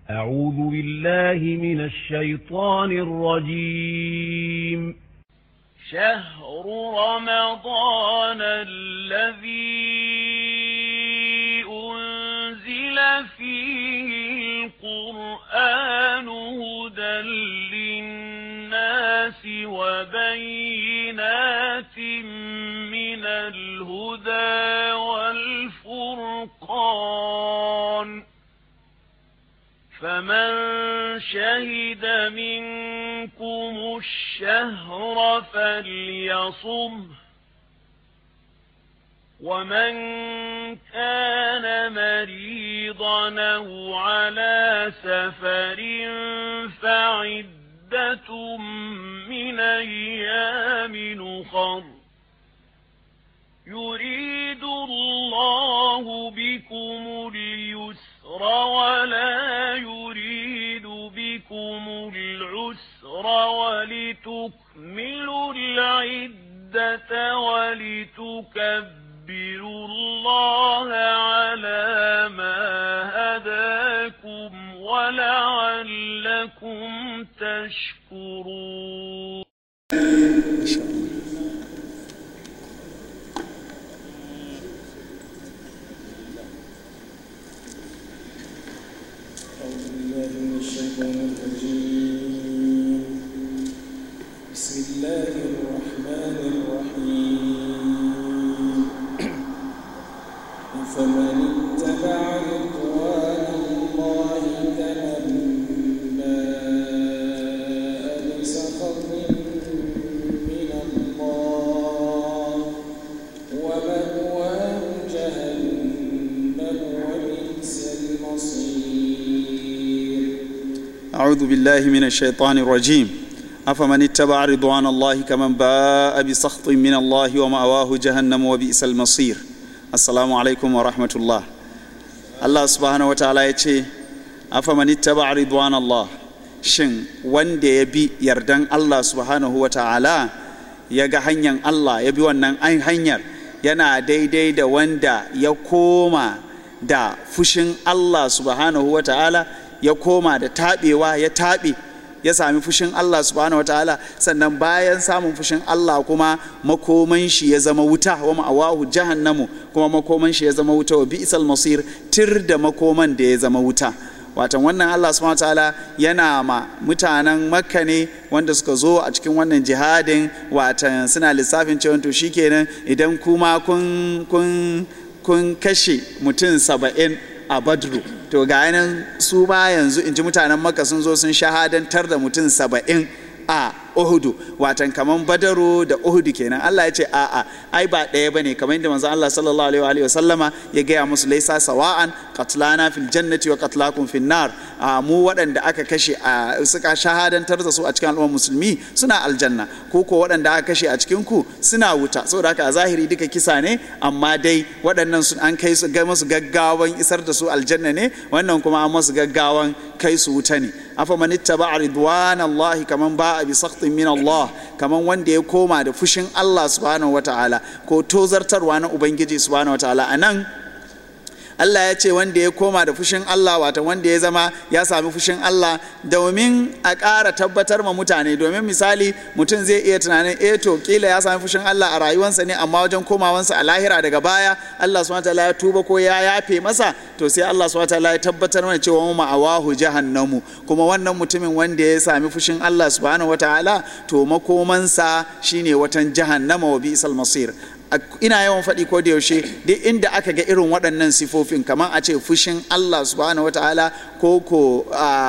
أعوذ بالله من الشيطان الرجيم شهر رمضان الذي أنزل فيه القرآن هدى للناس وبينات من الهدى والفرقان فمن شهد منكم الشهر فليصم ومن كان مريضا أو على سفر فعدة من أيام نخر يريد الله بكم اليسر ولا يريد بكم العسر ولتكملوا العدة ولتكبروا الله على ما هداكم ولعلكم تشكرون أعوذ بالله من الشيطان الرجيم بسم الله الرحمن الرحيم فمن اتبع رضوان الله كمن باء بسخط من الله ومأواه جهنم وبئس المصير أعوذ بالله من الشيطان الرجيم أفمن اتبع رضوان الله كمن باء بسخط من الله ومأواه جهنم وبئس المصير السلام عليكم ورحمة الله الله سبحانه وتعالى يتي أفمن اتبع رضوان الله shin wanda ya bi yardan Allah subhanahu wa ta'ala ya ga hanyar Allah ya bi wannan hanyar yana daidai da wanda ya koma da fushin Allah subhanahu wa ta'ala ya koma da taɓewa ya taɓe ya sami fushin Allah subhanahu wa ta'ala sannan bayan samun fushin Allah kuma makoman shi ya zama wuta wa ma'awahu jahannamu kuma makoman shi ya zama wuta wa bi'sal masir tir da makoman da ya zama wuta watan wannan Allah subhanahu wa ta'ala yana ma mutanen makka ne wanda suka zo a cikin wannan jihadin watan suna lissafin cewa to shikenan idan kuma kun kun kun kashe mutum saba'in a badru to ga yanan su ma yanzu in ji mutanen maka sun zo sun shahadantar da mutum saba'in a uhudu watan kaman badaru da uhudu kenan Allah ya ce a'a ai ba ɗaya bane kamar yadda manzo Allah sallallahu alaihi wa sallama ya gaya musu laisa sawa'an qatlana fil jannati wa qatlakum fin nar mu waɗanda aka kashe a suka shahadantar da su a cikin al'ummar musulmi suna aljanna ko ko waɗanda aka kashe a cikin ku suna wuta saboda haka a zahiri duka kisa ne amma dai waɗannan sun an kai su ga musu gaggawan isar da su aljanna ne wannan kuma an musu gaggawan kai su wuta ne afa man ittaba ridwanallahi kaman ba'a bi saktin min Allah kaman wanda ya koma da fushin Allah subhanahu wataala ko tozartarwa na ubangiji subhanahu wataala anan Allah ya ce wanda ya koma da fushin Allah wata wanda ya zama ya sami fushin Allah domin a ƙara tabbatar ma mutane domin misali mutum zai iya tunanin eh to kila ya sami fushin Allah a rayuwarsa ne amma wajen komawansa a lahira daga baya Allah subhanahu wataala ya tuba ko ya yafe masa to sai Allah subhanahu wataala ya tabbatar mana cewa mu ma'awahu jahannamu kuma wannan mutumin wanda ya sami fushin Allah subhanahu wataala to makomansa shine watan jahannama wa bi'sal masir ina yawan faɗi ko da yaushe duk inda aka ga irin waɗannan sifofin kamar a ce fushin Allah subhanahu wataala ko ko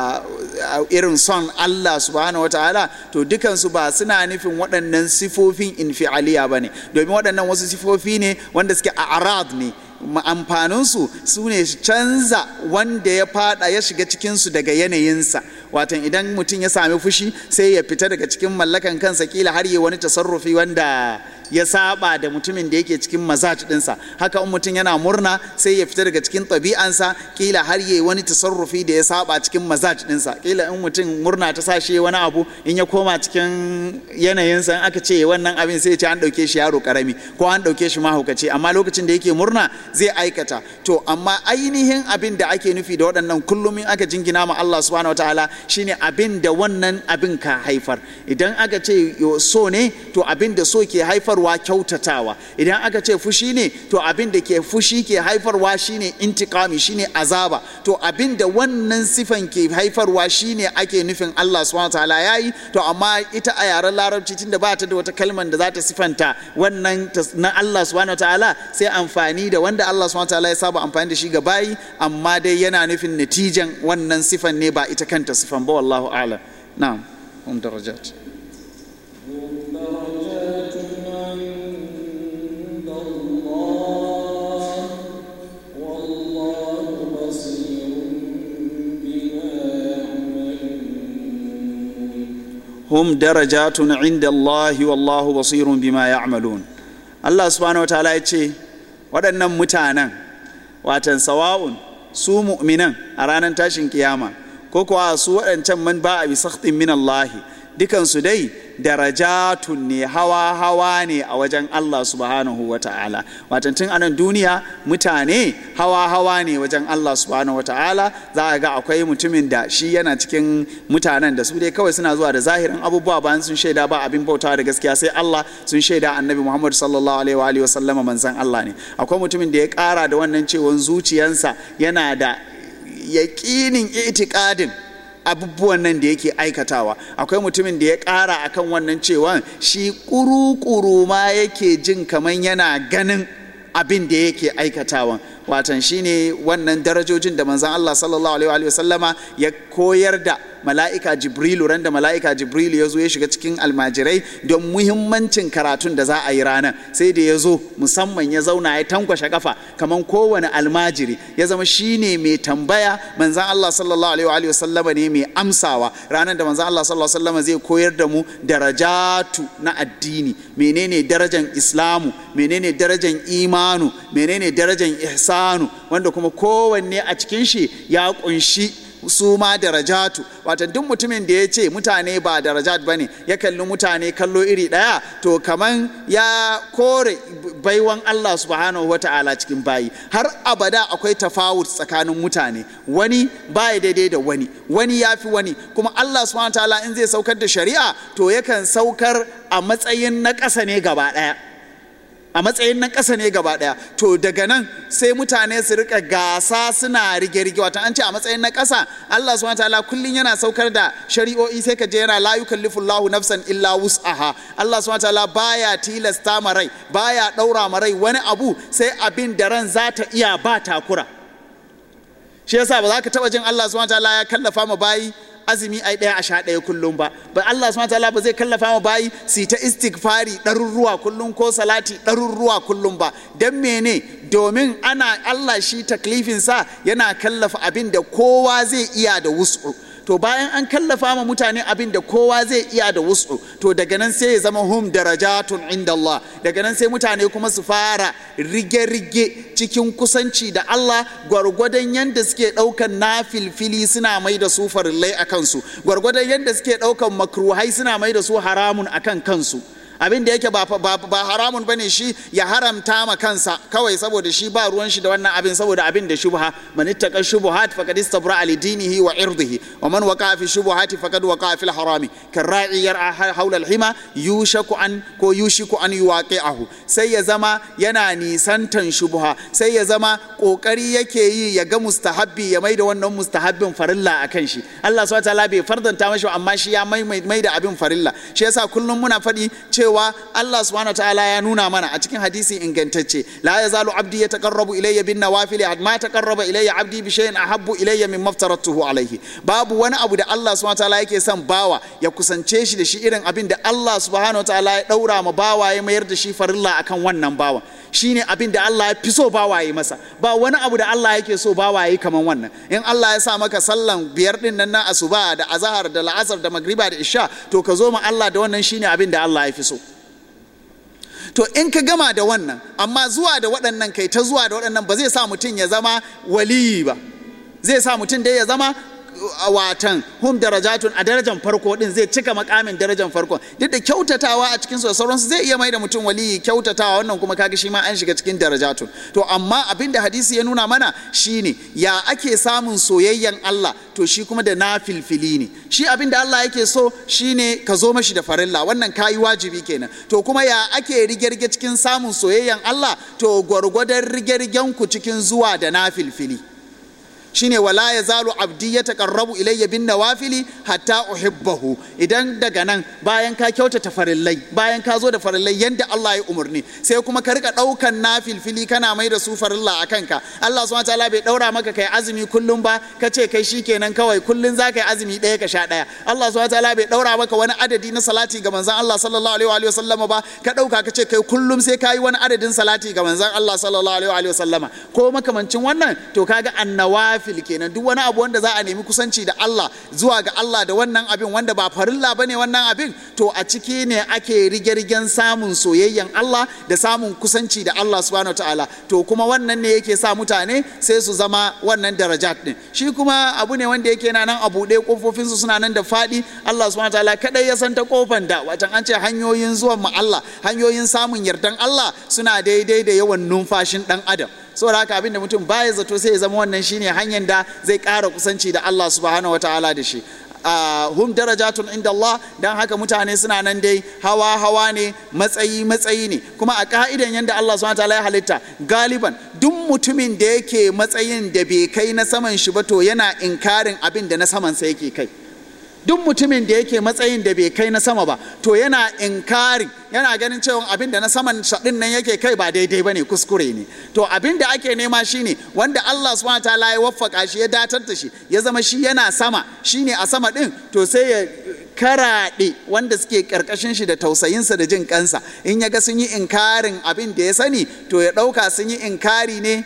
irin son Allah subhanahu wataala to dukansu ba suna nufin waɗannan sifofin infi'aliya ba ne domin waɗannan wasu sifofi ne wanda suke a arad ne amfaninsu su ne canza wanda ya fada ya shiga cikinsu daga yanayinsa watan idan mutum ya sami fushi sai ya fita daga cikin mallakan kansa kila har yi wani tasarrufi wanda ya saba da mutumin da yake cikin mazaj dinsa haka in mutum yana murna sai ya fita daga cikin ɗabi'ansa kila har yayi wani tasarrufi da ya saba cikin mazaj dinsa kila in mutum murna ta sa shi wani abu in ya koma cikin yanayinsa in aka ce wannan abin sai ya ce an ɗauke shi yaro karami ko an ɗauke shi mahaukaci amma lokacin da yake murna zai aikata to amma ainihin abin da ake nufi da waɗannan kullum in aka jingina ma Allah subhanahu wataala shine abin da wannan abin ka haifar idan aka ce so ne to abin da so ke haifarwa kyautatawa idan aka ce fushi ne to abin da ke fushi ke haifarwa shine intikami shine azaba to abin da wannan sifan ke haifarwa shine ake nufin Allah subhanahu wataala yayi to amma ita a yaren larabci tunda ba ta da wata kalmar da za ta sifanta wannan na Allah subhanahu wataala sai amfani da wanda Allah subhanahu wataala ya saba amfani da shi ga bayi amma dai yana nufin natijan wannan sifan ne ba ita kanta sifan ba wallahu a'lam na'am hum darajat درجات عند الله والله بصير بما يعملون hum darajatun inda Allah wallahu basirun bima ya'malun Allah subhanahu wataala ya ce waɗannan mutanen watan sawa'un su mu'minan a ranar tashin kiyama ko kuwa su waɗancan man ba a bi sakhtin min Allah dukansu dai darajatun ne hawa hawa ne a wajen Allah subhanahu wa ta'ala watan tun anan duniya mutane hawa hawa ne wajen Allah subhanahu wa ta'ala za a ga akwai mutumin da shi yana cikin mutanen da su dai kawai suna zuwa da zahirin abubuwa bayan sun shaida ba abin bautawa da gaskiya sai Allah sun shaida annabi Muhammad sallallahu alaihi wa alihi wa sallama manzon Allah ne akwai mutumin da ya kara da wannan cewa zuciyansa yana da yaƙinin itikadin abubuwan nan da yake aikatawa akwai mutumin da ya ƙara akan wannan cewa shi ƙuru-ƙuru ma yake jin kamar yana ganin abin da yake aikatawa watan shine wannan darajojin da manzan Allah sallallahu alaihi wa sallama ya koyar da mala'ika jibrilu ran da mala'ika jibrilu ya zo ya shiga cikin almajirai don muhimmancin karatun da za a yi ranar sai da ya zo musamman ya zauna ya tankwashe kafa kamar kowane almajiri ya zama shine mai tambaya manzan Allah sallallahu alaihi wa sallama ne mai amsawa ranar da manzan Allah sallallahu alaihi wa sallama zai koyar da mu darajatu na addini menene darajan islamu menene darajan imanu menene darajan ihsanu wanda kuma kowanne a cikin shi ya kunshi su ma darajatu wata duk mutumin da ya ce mutane ba darajat ba ne ya kalli mutane kallo iri ɗaya to kaman ya kore baiwan Allah subhanahu wa ta'ala cikin bayi har abada akwai tafawut tsakanin mutane wani baya daidai da wani wani ya fi wani kuma Allah subhanahu wa ta'ala in zai saukar da shari'a to yakan saukar a matsayin na ƙasa ne gaba ɗaya a matsayin na ƙasa ne gaba ɗaya to daga nan sai mutane su rika gasa suna rige-rige wata an ce a matsayin na ƙasa Allah subhanahu ta'ala kullum yana saukar da shari'o'i sai ka je yana la yukallifu Allahu nafsan illa wus'aha Allah subhanahu ta'ala baya tilasta ma rai baya ɗaura ma rai wani abu sai abin da ran za ta iya ba takura shi yasa ba za ka taɓa jin Allah subhanahu ta'ala ya kallafa ma bayi azumi ai ɗaya a sha ɗaya kullum ba ba Allah subhanahu wataala ba zai kallafa ma bayi su ta istighfari ɗarurruwa kullum ko salati ɗarurruwa kullum ba dan mene domin ana Allah shi taklifin sa yana kallafa abin da kowa zai iya da wus'u to bayan an kallafa ma mutane abin da kowa zai iya da wus'u to daga nan sai ya zama hum darajatun inda Allah daga nan sai mutane kuma su fara rige-rige cikin kusanci da Allah gwargwadon yadda suke ɗaukan na filfili suna mai da su farillai a kansu gwargwadon yadda suke ɗaukan makruhai suna mai da su haramun a kan kansu abin da yake ba, ba, ba haramun bane shi ya haramta ma kansa kawai saboda shi ba ruwan shi da wannan abin saboda abin da shubha man ittaqa shubuhat faqad istabra li dinihi wa irdihi wa man waqa fi shubuhati faqad waqa fi harami kan ra'i yar'a hawla al-hima yushaku an ko yushiku an yuwaqi'ahu sai ya zama yana nisantan shubha sai ya zama kokari yake yi ya ga mustahabbi ya maida wannan mustahabbin farilla akan shi Allah subhanahu wa ta'ala bai fardanta mashi amma shi ya mai da abin farilla shi yasa kullum muna faɗi cewa cewa Allah subhanahu ta'ala ya nuna mana a cikin hadisi ingantacce la yazalu abdi yataqarrabu ilayya bin nawafil ma taqarraba ilayya abdi bi shay'in ahabbu ilayya min maftaratuhu alayhi babu wani abu da Allah subhanahu ta'ala yake son bawa ya kusance shi da shi irin abin da Allah subhanahu ta'ala ya daura ma bawa ya mayar da shi farilla akan wannan bawa shine abin da Allah ya fi so bawaye masa ba wani abu da Allah yake so bawaye kaman wannan in Allah ya sa maka sallan biyar din nan na asuba da azahar da la'asar da magriba da isha to ka zo ma Allah da wannan shine abin da Allah ya fi so to in ka gama da wannan amma zuwa da waɗannan kai ta zuwa da waɗannan ba zai sa mutum ya zama waliyi ba zai sa mutum dai ya zama a watan hum darajatun a darajar farko din zai cika makamin darajar farko duk da kyautatawa a cikin su da sauransu zai iya mai da mutum waliyi kyautatawa wannan kuma kaga shi ma an shiga cikin darajatun to amma abin da hadisi ya nuna mana shine ya ake samun soyayyan Allah to shi kuma da nafilfili ne shi abin da Allah yake so shine ka zo mashi da farilla wannan kayi wajibi kenan to kuma ya ake rige-rige cikin samun soyayyan Allah to gwargwadon rige-rigen ku cikin zuwa da nafilfili shine wala ya zalu abdi ya taqarrabu ilayya bin nawafili hatta uhibbahu idan daga nan bayan ka kyautata farillai bayan ka zo da farillai yanda Allah ya umarni sai kuma ka rika daukan nafilfili kana mai da su farilla a kanka Allah subhanahu wataala bai daura maka kai azumi kullum ba ka ce kai shikenan kawai kullun za ka yi azumi ɗaya ka sha ɗaya Allah subhanahu wataala bai daura maka wani adadi na salati ga manzon Allah sallallahu alaihi wa sallama ba ka dauka ka ce kai kullum sai ka yi wani adadin salati ga manzon Allah sallallahu alaihi wa sallama ko makamancin wannan to kaga annawa nafil kenan duk wani abu wanda za a nemi kusanci da Allah zuwa ga Allah da wannan abin wanda ba farilla bane wannan abin to a ciki ne ake rige-rigen samun soyayyan Allah da samun kusanci da Allah subhanahu ta'ala to kuma wannan ne yake sa mutane sai su zama wannan darajat din shi kuma abu ne wanda yake nan a buɗe kofofin su suna nan da faɗi Allah subhanahu ta'ala kadai ya san ta kofan da wacan an ce hanyoyin zuwan mu Allah hanyoyin samun yardan Allah suna daidai da yawan numfashin dan adam saboda haka abinda mutum baya zato sai ya zama wannan shine hanyar da zai ƙara kusanci da Allah subhanahu wataala da shi hum darajatun inda Allah dan haka mutane suna nan dai hawa hawa ne matsayi matsayi ne kuma a ka'idan yadda Allah subhanahu wataala ya halitta galiban duk mutumin da yake matsayin da bai kai na saman shi ba to yana inkarin abin da na saman sa yake kai duk mutumin da yake matsayin da bai kai na sama ba to yana inkari yana ganin cewa abin da na saman shaɗin nan yake kai ba daidai ba ne kuskure ne to abin da ake nema shine wanda Allah subhanahu ta'ala ya waffaka shi ya datar da shi ya zama shi yana sama shine a sama din to sai ya karaɗe wanda suke ƙarƙashin shi da tausayinsa da jin kansa in ya ga sun yi inkarin abin da ya sani to ya ɗauka sun yi inkari ne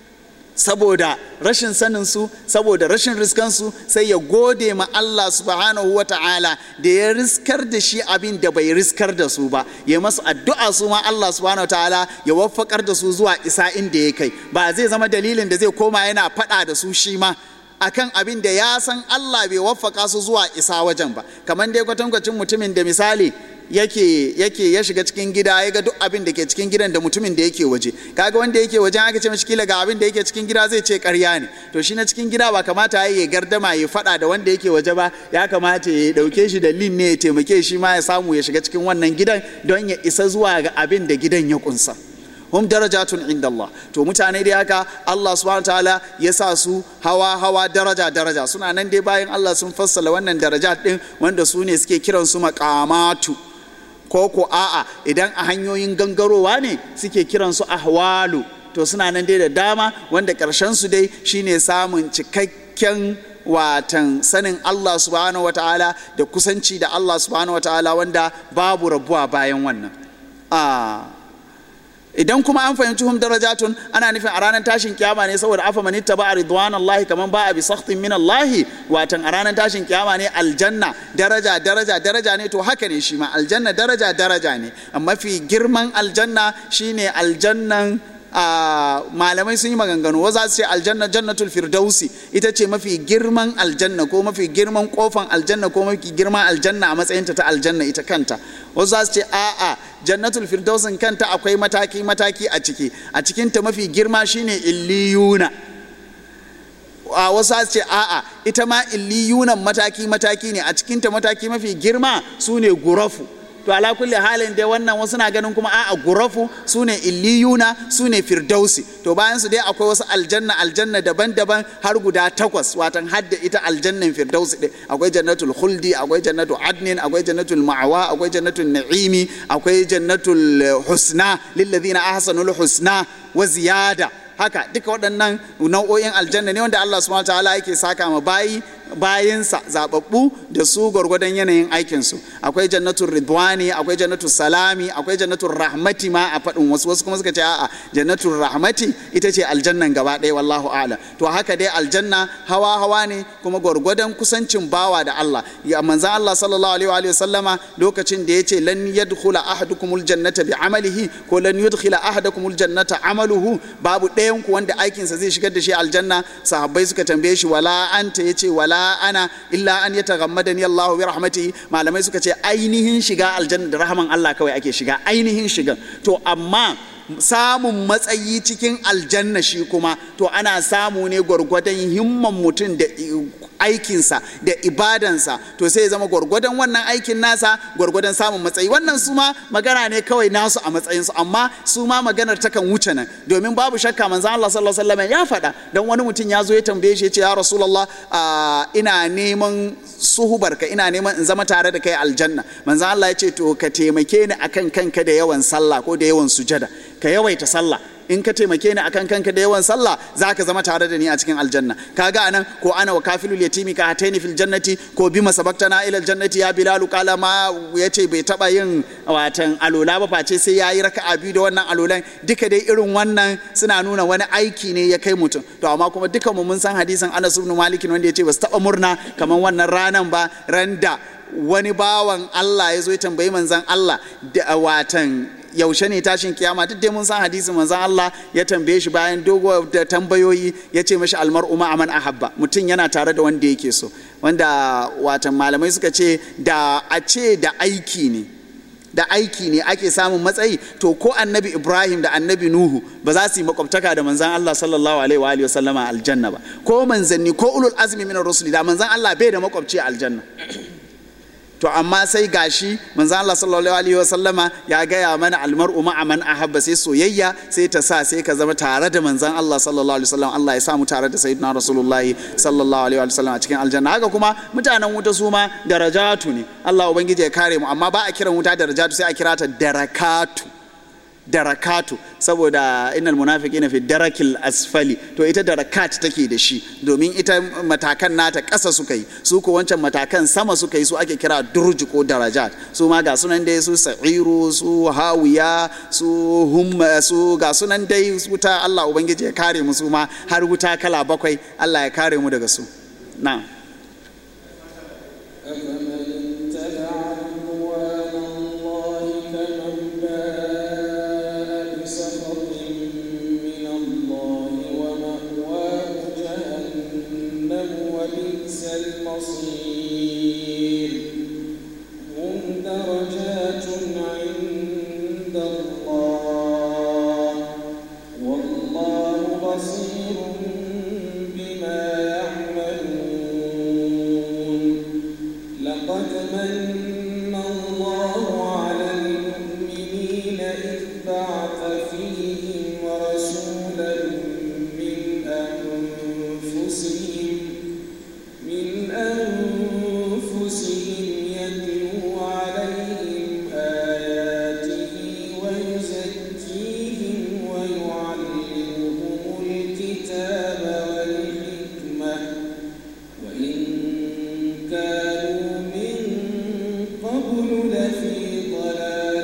saboda rashin saninsu saboda rashin riskansu sai ya gode ma Allah subhanahu wa ta'ala da ya riskar da shi abin da bai riskar da su ba ya masu addu'a su ma Allah subhanahu wa ta'ala ya waffakar da su zuwa isa inda ya kai ba zai zama dalilin da zai koma yana faɗa da su shi ma akan abin da ya san Allah bai waffaka su zuwa isa wajen ba kamar dai kwatankwacin mutumin da misali yake yake ya shiga cikin gida ya ga duk abin da ke cikin gidan da mutumin da yake waje kaga wanda yake wajen aka ce mashi kila ga abin da yake cikin gida zai ce ƙarya ne to shi na cikin gida ba kamata ya yi gardama ya faɗa da wanda yake waje ba ya kamata ya ɗauke shi da lin ne ya taimake shi ma ya samu ya shiga cikin wannan gidan don ya isa zuwa ga abin da gidan ya kunsa hum darajatun inda Allah to mutane dai haka Allah subhanahu ta'ala ya sa su hawa hawa daraja daraja suna nan dai bayan Allah sun fassala wannan darajat din wanda su ne suke kiran su maqamatu ko ko a'a idan a hanyoyin gangarowa ne suke kiran su ahwalu to suna nan dai da dama wanda karshen su dai shine samun cikakken watan sanin Allah subhanahu wataala da kusanci da Allah subhanahu wataala wanda babu rabuwa bayan wannan a idan kuma an fahimci hum darajatun ana nufin a ranar tashin kiyama ne saboda afa man ittaba ridwan Allah kaman ba bi sakhtin min Allah watan a ranar tashin kiyama ne aljanna daraja daraja daraja ne to haka ne shi ma aljanna daraja daraja ne amma fi girman aljanna shine aljannan a malamai sun yi maganganu wa za su ce aljanna jannatul firdausi ita ce mafi girman aljanna ko mafi girman kofan aljanna ko mafi girman aljanna a matsayinta ta aljanna ita kanta wasu za su ce a'a jannatul firdausin kanta akwai mataki mataki a ciki a cikinta mafi girma shine illiyuna a wasu su ce a'a ita ma illiyunan mataki mataki ne a cikinta mataki mafi girma su ne gurafu to ala kulli halin dai wannan wasu na ganin kuma a'a gurafu su ne illiyuna su ne firdausi to bayan su dai akwai wasu aljanna aljanna daban-daban har guda takwas watan hadda ita aljannan firdausi ɗin akwai jannatul khuldi akwai jannatul adnin akwai jannatul ma'awa akwai jannatul na'imi akwai jannatul husna lillazina ahsanul husna wa ziyada haka duka waɗannan nau'o'in aljanna ne wanda Allah subhanahu ta'ala yake saka ma bayi bayinsa zababbu da su gwargwadon yanayin aikinsu akwai jannatul ridwani akwai jannatul salami akwai jannatul rahmati ma a faɗin wasu wasu kuma suka ce a'a jannatul rahmati ita ce aljannan gaba ɗaya wallahu a'lam to haka dai aljanna hawa hawa ne kuma gwargwadon kusancin bawa da Allah ya manzan Allah sallallahu alaihi wa sallama lokacin da yace lan yadkhula ahadukumul jannata bi amalihi ko lan yudkhila ahadakumul jannata amaluhu babu ɗayan ku wanda aikinsa zai shigar da shi aljanna sahabbai suka tambaye shi wala anta yace wala ana illa an yataghammadani Allahu bi rahmatihi malamai suka ce ainihin shiga aljanna da rahaman Allah kawai ake shiga ainihin shigan to amma samun matsayi cikin aljanna shi kuma to ana samu ne gwargwadon himman mutum da aikinsa da ibadansa to sai zama gwargwadon wannan aikin nasa gwargwadon samun matsayi wannan su ma magana ne kawai nasu a matsayinsu amma su ma maganar takan wuce nan domin babu shakka manzon Allah sallallahu alaihi wasallam ya faɗa dan wani mutum ya zo ya tambaye shi ya ce ya rasulullah ina neman suhubarka ina neman in zama tare da kai aljanna manzon Allah ya ce to ka taimake ni akan kanka da yawan sallah ko da yawan sujada ka yawaita sallah in ka taimake ni akan kanka da yawan sallah za ka zama tare da ni a cikin aljanna kaga anan ko ana wa kafilul yatimi ka hataini fil jannati ko bi masabaktana ila aljannati ya bilalu qala ma yace bai taba yin watan alola ba face sai yayi raka'a biyu da wannan alolan duka dai irin wannan suna nuna wani aiki ne ya kai mutum to amma kuma dukan mu mun san hadisin Anas ibn Malik wanda yace ba su taba murna kamar wannan ranan ba randa wani bawan Allah ya zo ya tambayi manzon Allah da watan yaushe ne tashin kiyama duk dai mun san hadisin manzon Allah ya tambaye shi bayan dogo da tambayoyi ya ce mashi almar'u ma aman ahabba mutum yana tare da wanda yake so wanda watan malamai suka ce da a ce da aiki ne da aiki ne ake samun matsayi to ko annabi ibrahim da annabi nuhu ba za su yi makwabtaka da manzan allah sallallahu alaihi wa alihi wasallama aljanna ba ko manzanni ko ulul azmi min rusuli da manzan allah bai da makwabci a aljanna to amma sai gashi manzo Allah sallallahu alaihi wa sallama ya gaya mana almar'u ma'a man ahabba sai soyayya sai ta sa sai ka zama tare da manzon Allah sallallahu alaihi wa sallam Allah ya samu tare da sayyidina rasulullahi sallallahu alaihi wa sallam a cikin aljanna haka kuma mutanen wuta su ma darajatu ne Allah ubangiji ya kare mu amma ba a kiran wuta darajatu sai a kira ta darakatu darakatu saboda innal munafiqina fi darakil asfali to ita darakat take da shi domin ita matakan nata ƙasa suka yi su ko wancan matakan sama suka yi su ake kira durji ko darajat su ma ga sunan dai su sa'iru su hawiya su humma su ga sunan dai wuta Allah ubangiji ya kare mu su ma har wuta kala bakwai Allah ya kare mu daga su na'am أفمن اتبع رضوان الله كمن باء بسخط من الله ومأواه جهنم وبئس المصير هم درجات عند الله والله بصير بما يعملون لقد من الله على المؤمنين إذ بعث فيهم رسولا من أنفسهم من أنفسهم يتلو عليهم آياته ويزكيهم ويعلمهم الكتاب والحكمة وإن كانوا من قبل لفي ضلال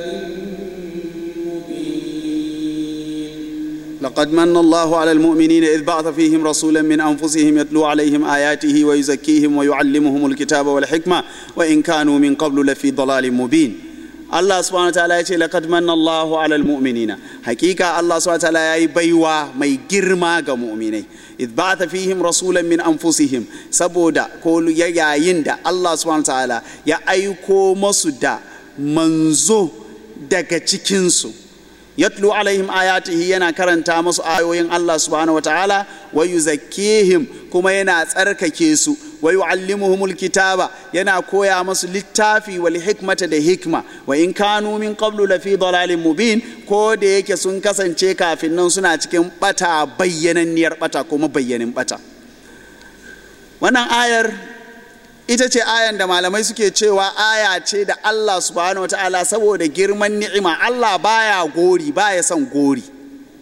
مبين لقد من الله على المؤمنين إذ بعث فيهم رسولا من أنفسهم يتلو عليهم آياته ويزكيهم ويعلمهم الكتاب والحكمة وإن كانوا من قبل لفي ضلال مبين Allah subhanahu wataala ya ce laqad manna Allahu alal mu'minina hakika Allah subhanahu wataala yayi baiwa mai girma ga mu'minai idh ba'atha fihim rasulan min anfusihim saboda ko yayin da Allah subhanahu wataala ya aiko masu da manzo daga cikinsu yatlu alaihim ayatihi yana karanta masu ayoyin Allah subhanahu wataala wa yuzakkihim kuma yana tsarkake su wa yu'allimuhumul kitaba yana koya masu littafi wal hikmata da hikma wa in kanu min qablu lafi dalalin mubin ko da yake sun kasance kafin nan suna cikin bata bayyananniyar bata kuma bayyanin bata wannan ayar ita ce ayan da malamai suke cewa aya ce da Allah subhanahu wa ta'ala saboda girman ni'ima Allah baya gori baya son gori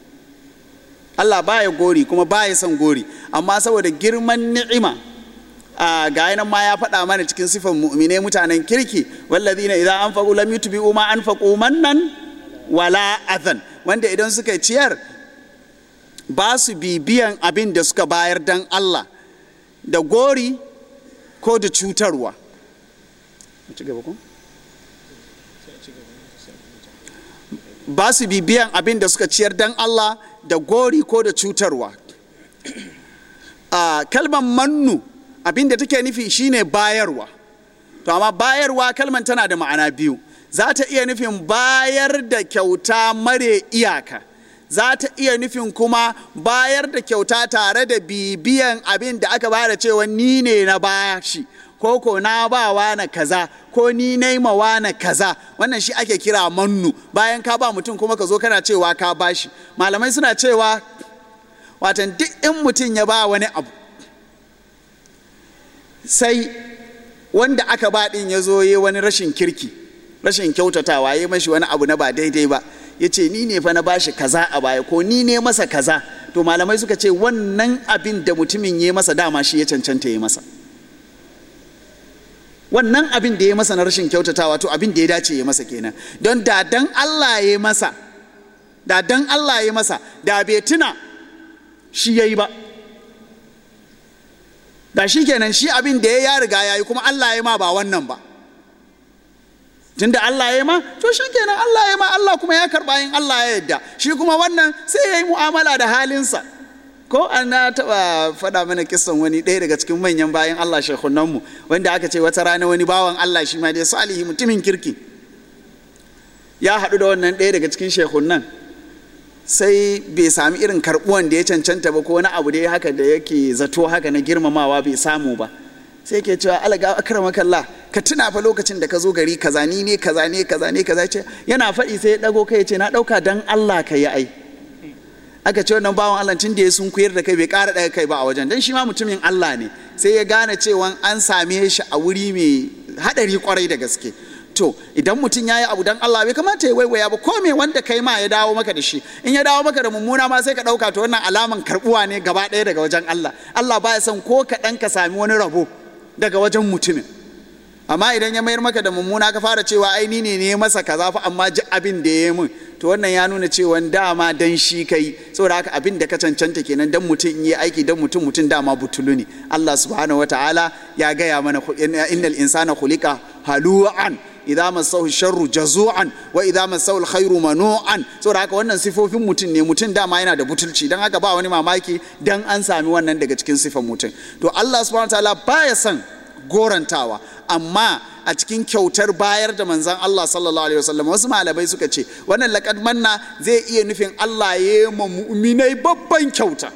Allah baya gori kuma baya son gori amma saboda girman ni'ima a ga nan ma ya faɗa mana cikin sifan mu'mine mutanen kirki wallazina idza anfaqu lam yutbi'u ma anfaqu mannan wala adhan wanda idan suka ciyar ba su bibiyan abin da suka bayar dan Allah da gori ko da cutarwa ba su bibiyan abin da suka ciyar dan Allah da gori ko da cutarwa a kalmar mannu abin da take nufi shine bayarwa to amma bayarwa kalmar tana da ma'ana biyu za ta iya nufin bayar da kyauta mare iyaka za ta iya nufin kuma bayar da kyauta tare da bibiyan abin da aka bada cewa ni ne na bashi ko ko na ba na kaza ko ni naimawa na kaza wannan shi ake kira mannu bayan ka ba mutum kuma ka zo kana cewa ka bashi malamai suna cewa watan duk in mutum ya ba wani abu sai wanda aka ba din ya zo yi wani rashin kirki rashin kyautatawa ya mashi wani abu na ba daidai ba ya ce ni ne fa na bashi kaza a baya ko ni ne masa kaza to malamai suka ce wannan abin da mutumin ya masa dama shi ya cancanta ya masa wannan abin da ya masa na rashin kyautatawa to abin da ya dace ya masa kenan don da dan Allah ya masa da dan Allah ya masa da bai tuna shi ya yi ba da shi kenan shi abin da ya ya riga ya yi kuma Allah ya ma ba wannan ba tunda Allah ya ma to shi kenan Allah ya ma Allah kuma ya karba yin Allah ya yadda shi kuma wannan sai ya yi mu'amala da halinsa ko an na taba faɗa mana kisan wani ɗaya daga cikin manyan bayan Allah shekhunan mu wanda aka ce wata rana wani bawan Allah shi ma dai salihi mutumin kirki ya haɗu da wannan ɗaya daga cikin shekhunan sai bai sami irin karɓuwan da ya cancanta ba ko wani abu da ya haka da yake zato haka na girmamawa bai samu ba sai ke cewa alaga akramakallah ka tuna fa lokacin da ka zo gari kaza ni ne kaza ne kaza ne kaza ce yana faɗi sai ya dago kai ce na ɗauka dan Allah ka yi ai aka ce wannan bawan Allah tun da ya sun kuyar da kai bai ƙara ɗaga kai ba a wajen dan shi ma mutumin Allah ne sai ya gane cewa an same shi a wuri mai haɗari kwarai da gaske to idan mutum ya yi abu dan Allah bai kamata ya waiwaya ba ko me wanda kai ma ya dawo maka da shi in ya dawo maka da mummuna ma sai ka ɗauka to wannan alaman karɓuwa ne gaba ɗaya daga wajen Allah Allah baya son ko kaɗan ka sami wani rabo daga wajen mutumin amma idan ya mayar maka da mummuna ka fara cewa ai ni ne ne masa kaza fa amma ji abin da ya yi min to wannan ya nuna cewa dama dan shi kai saboda haka abin da ka cancanta kenan dan mutum in yi aiki dan mutum mutum dama butulu ne Allah subhanahu wataala ya gaya mana innal insana khuliqa halu'an idza masahu sharru jazu'an wa idza masahu alkhairu manu'an saboda haka wannan sifofin mutum ne mutum dama yana da butulci dan haka ba wani mamaki dan an sami wannan daga cikin sifan mutum to Allah subhanahu wataala baya son gorantawa amma a cikin kyautar bayar da manzan Allah sallallahu alaihi wasallam wasu malamai suka ce wannan laqad manna zai iya nufin Allah ya yi ma mu'minai babban kyauta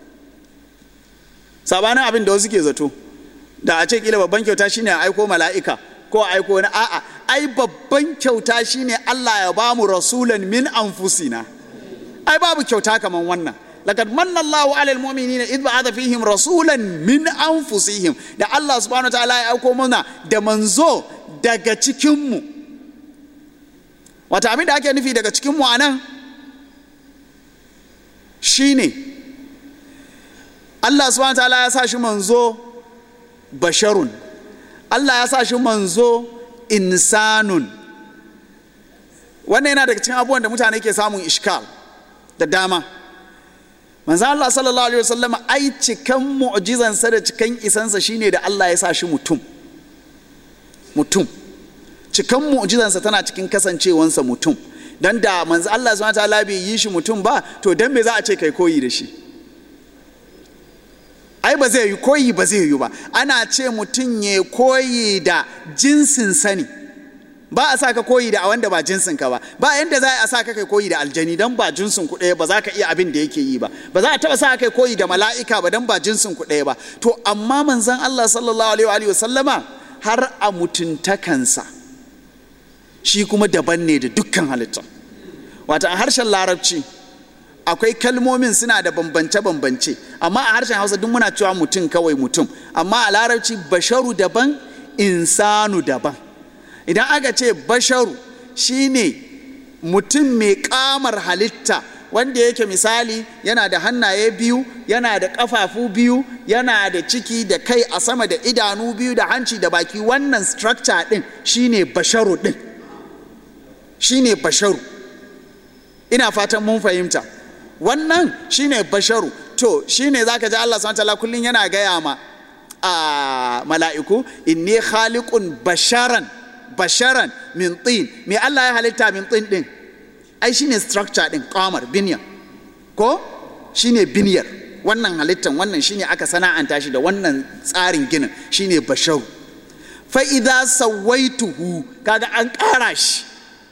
sabanin abin da wasu ke zato da a ce kila babban kyauta shine a aiko mala'ika ko a aiko wani a'a ai babban kyauta shine Allah ya ba mu rasulan min anfusina ai babu kyauta kaman wannan لقد من الله على المؤمنين إذ بعث فيهم رسولا من أنفسهم da Allah subhanahu wa ta'ala ya auko mana da manzo daga cikinmu wata abin da ake nufi daga cikinmu a nan shine Allah subhanahu wa ta'ala ya sa shi manzo basharun Allah ya sa shi manzo insanun wannan yana daga cikin abubuwan da mutane ke samun ishkal da dama manzo Allah sallallahu alaihi wasallam ai cikan mu'jizansa da cikan isansa shine da Allah ya sa shi mutum mutum cikan mu'jizansa tana cikin kasancewansa mutum dan da manzo Allah subhanahu wataala bai yi shi mutum ba to dan me za a ce kai koyi da shi ai ba zai yi koyi ba zai yi ba ana ce mutum ya koyi da jinsin sani ba a sa ka koyi da a wanda ba jinsin ka ba ba yanda za a sa ka kai koyi da aljani dan ba jinsin ku ɗaya ba za ka iya abin da yake yi ba ba za a taɓa sa kai koyi da mala'ika ba dan ba jinsin ku ɗaya ba to amma manzon Allah sallallahu alaihi wa sallama har a mutuntakansa shi kuma daban ne da dukkan halitta wata a harshen larabci akwai kalmomin suna da bambance-bambance amma a harshen hausa duk muna cewa mutum kawai mutum amma a larabci basharu daban insanu daban idan aka ce basharu shine mutum mai kamar halitta wanda yake misali yana da hannaye biyu yana da ƙafafu biyu yana da ciki da kai a sama da idanu biyu da hanci da baki wannan structure ɗin shine basharu ɗin shine basharu ina fatan mun fahimta wannan shine basharu to shine zaka ji Allah subhanahu wataala kullun yana gaya ma a mala'iku inni khaliqun basharan basharan min tin me Allah ya halitta min tin din ai shine structure din qamar binyar ko shine binyar wannan halittan wannan shine aka sana'anta shi da wannan tsarin ginin shine basharu fa idza sawaituhu kaga an ƙara shi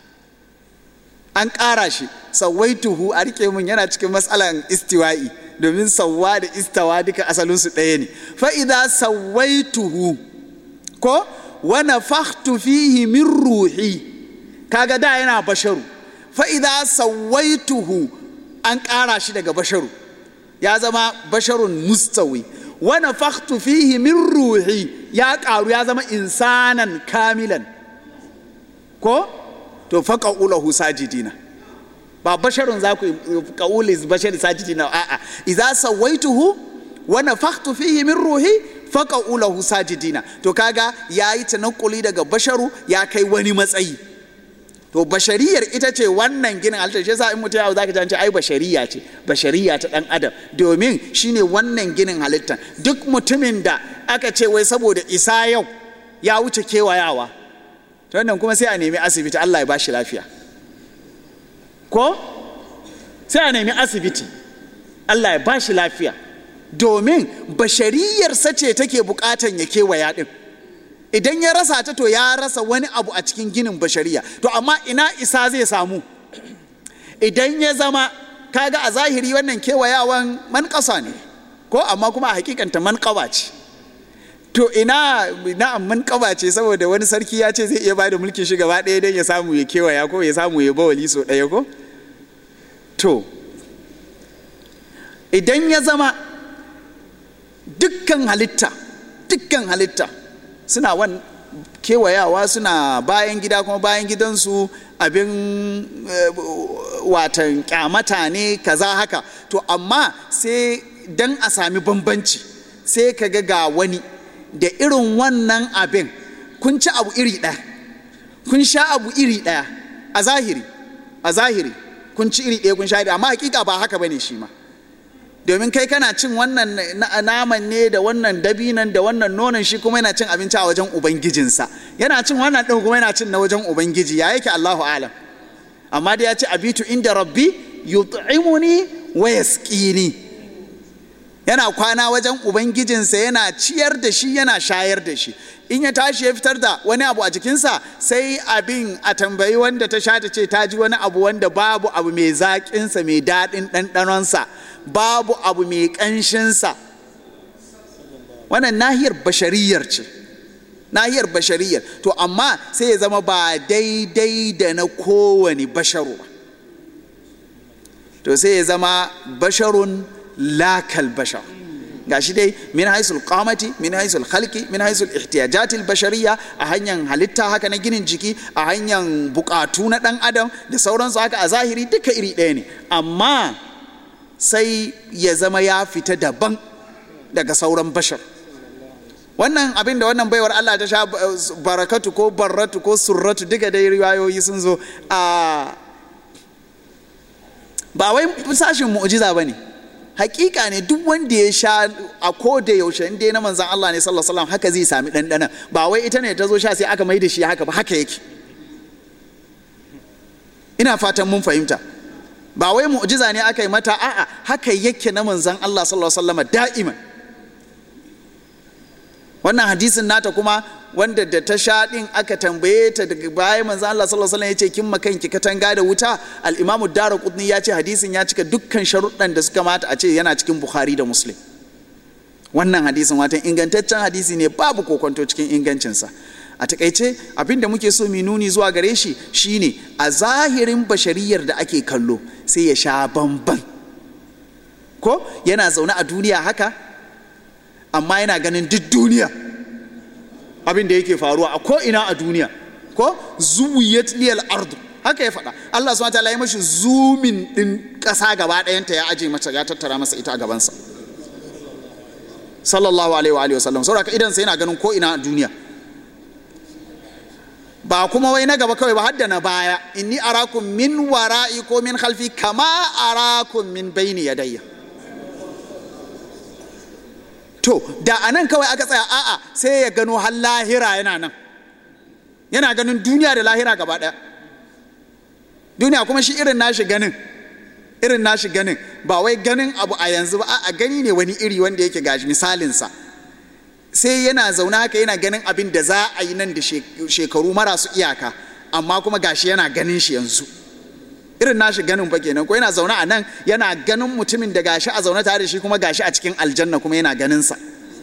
an ƙara shi sawaituhu a rike mun yana cikin matsalan istiwa'i domin sauwa da istawa duka asalinsu ɗaya ne fa idza sawaituhu ko wa nafakhtu fihi min ruhi kaga da yana basharu fa idza sawaituhu an ƙara shi daga basharu ya zama basharun mustawi wa nafakhtu fihi min ruhi ya ƙaru ya zama insanan kamilan ko to faqa ulahu sajidina ba basharun za ku qauli bashar sajidina a'a idza sawaituhu wa nafakhtu fihi min ruhi faqa ulahu sajidina to kaga yayi tanakuli daga basharu ya kai wani matsayi to bashariyar ita ce wannan ginin halittar shi yasa in mutum yawo zaka ji ai bashariya ce bashariya ta dan adam domin shine wannan ginin halittar duk mutumin da aka ce wai saboda isa yau ya wuce kewayawa to wannan kuma sai a nemi asibiti Allah ya bashi lafiya ko sai a nemi asibiti Allah ya bashi lafiya domin bashariyarsa ce take bukatan ya kewaya din idan ya rasa ta to ya rasa wani abu a cikin ginin bashariya to amma ina isa zai samu idan ya zama kaga a zahiri wannan kewayawan manƙasa ne ko amma kuma a hakikanta manƙawa ce to ina na'am manƙaba ce saboda wani sarki ya ce zai iya ba da mulkin shi gaba ɗaya don ya samu ya kewaya ko ya samu ya bawali so ɗaya ko to idan ya zama dukkan halitta dukkan halitta suna wan kewayawa suna bayan gida kuma bayan gidansu abin watan kyamata ne kaza haka to amma sai dan a sami bambanci sai ka ga ga wani da irin wannan abin kun ci abu iri ɗaya kun sha abu iri ɗaya a zahiri a zahiri kun ci iri ɗaya kun sha iri amma hakika ba haka bane shi ma domin kai kana cin wannan naman ne da wannan dabinan da wannan nonon shi kuma yana cin abinci a wajen ubangijinsa yana cin wannan ɗin kuma yana cin na wajen ubangiji ya yake Allahu alam amma da ya ce abitu inda rabbi yut'imuni wa yasqini yana kwana wajen ubangijinsa yana ciyar da shi yana shayar da shi in ya tashi ya fitar da wani abu a jikinsa sai abin a tambayi wanda ta sha ta ce ta ji wani abu wanda babu abu mai zaƙinsa mai daɗin ɗanɗanonsa babu abu mai ƙanshinsa wannan nahiyar bashariyar ce nahiyar bashariyar to amma sai ya zama ba daidai da na kowane basharu ba to sai ya zama basharun lakal bashar gashi dai min haisul qamati min haisul khalqi min haisul ihtiyajatil bashariya a hanyar halitta haka na ginin jiki a hanyar bukatu na dan adam da sauransu haka a zahiri duka iri ɗaya ne amma sai ya zama ya fita daban daga sauran bashar wannan abin da wannan baiwar Allah ta sha barakatu ko barratu ko surratu duka dai riwayoyi sun zo a ba wai sashin mu'jiza bane hakika ne duk wanda ya sha a ko da yaushe in dai na manzan Allah ne sallallahu alaihi wasallam haka zai sami ɗanɗana ba wai ita ne ta zo sha sai aka mai da shi haka ba haka yake ina fatan mun fahimta ba wai mu'jiza ne aka yi mata a'a haka yake na manzan Allah sallallahu alaihi wasallam da'iman wannan hadisin nata kuma wanda da ta sha din aka tambaye ta daga baya manzo Allah sallallahu alaihi wasallam yace kin makanki katanga da wuta al-Imam Ad-Darqutni ya ce hadisin ya cika dukkan sharuɗan da suka mata a ce yana cikin Bukhari da Muslim wannan hadisin watan ingantaccen hadisi ne babu kokonto cikin ingancinsa a takaice abin da muke so mu nuni zuwa gare shi shine a zahirin bashariyar da ake kallo sai ya sha bamban ko yana zaune a duniya haka amma yana ganin duk duniya abin da yake faruwa a ko'ina a duniya ko zuwiyat liyal ardu haka ya faɗa Allah subhanahu wataala ya mashi zumin din ƙasa gaba ɗayanta ya aje mata ya tattara masa ita a gabansa sallallahu alaihi wa alihi wasallam saboda idan sai yana ganin ko ina a duniya ba kuma wai na gaba kawai ba hadda na baya inni arakum min wara'i ko min khalfi kama arakum min baini yadayya to da anan kawai aka tsaya a'a sai ya gano har lahira yana nan yana ganin duniya da lahira gaba ɗaya duniya kuma shi irin nashi ganin irin nashi ganin ba wai ganin abu a yanzu ba a gani ne wani iri wanda yake gashi misalinsa sai yana zaune haka yana ganin abin da za a yi nan da shekaru marasu iyaka amma kuma gashi yana ganin shi yanzu irin nashi ganin fa kenan ko yana zaune a nan yana ganin mutumin da gashi a zaune tare da shi kuma gashi a cikin aljanna kuma yana ganin sa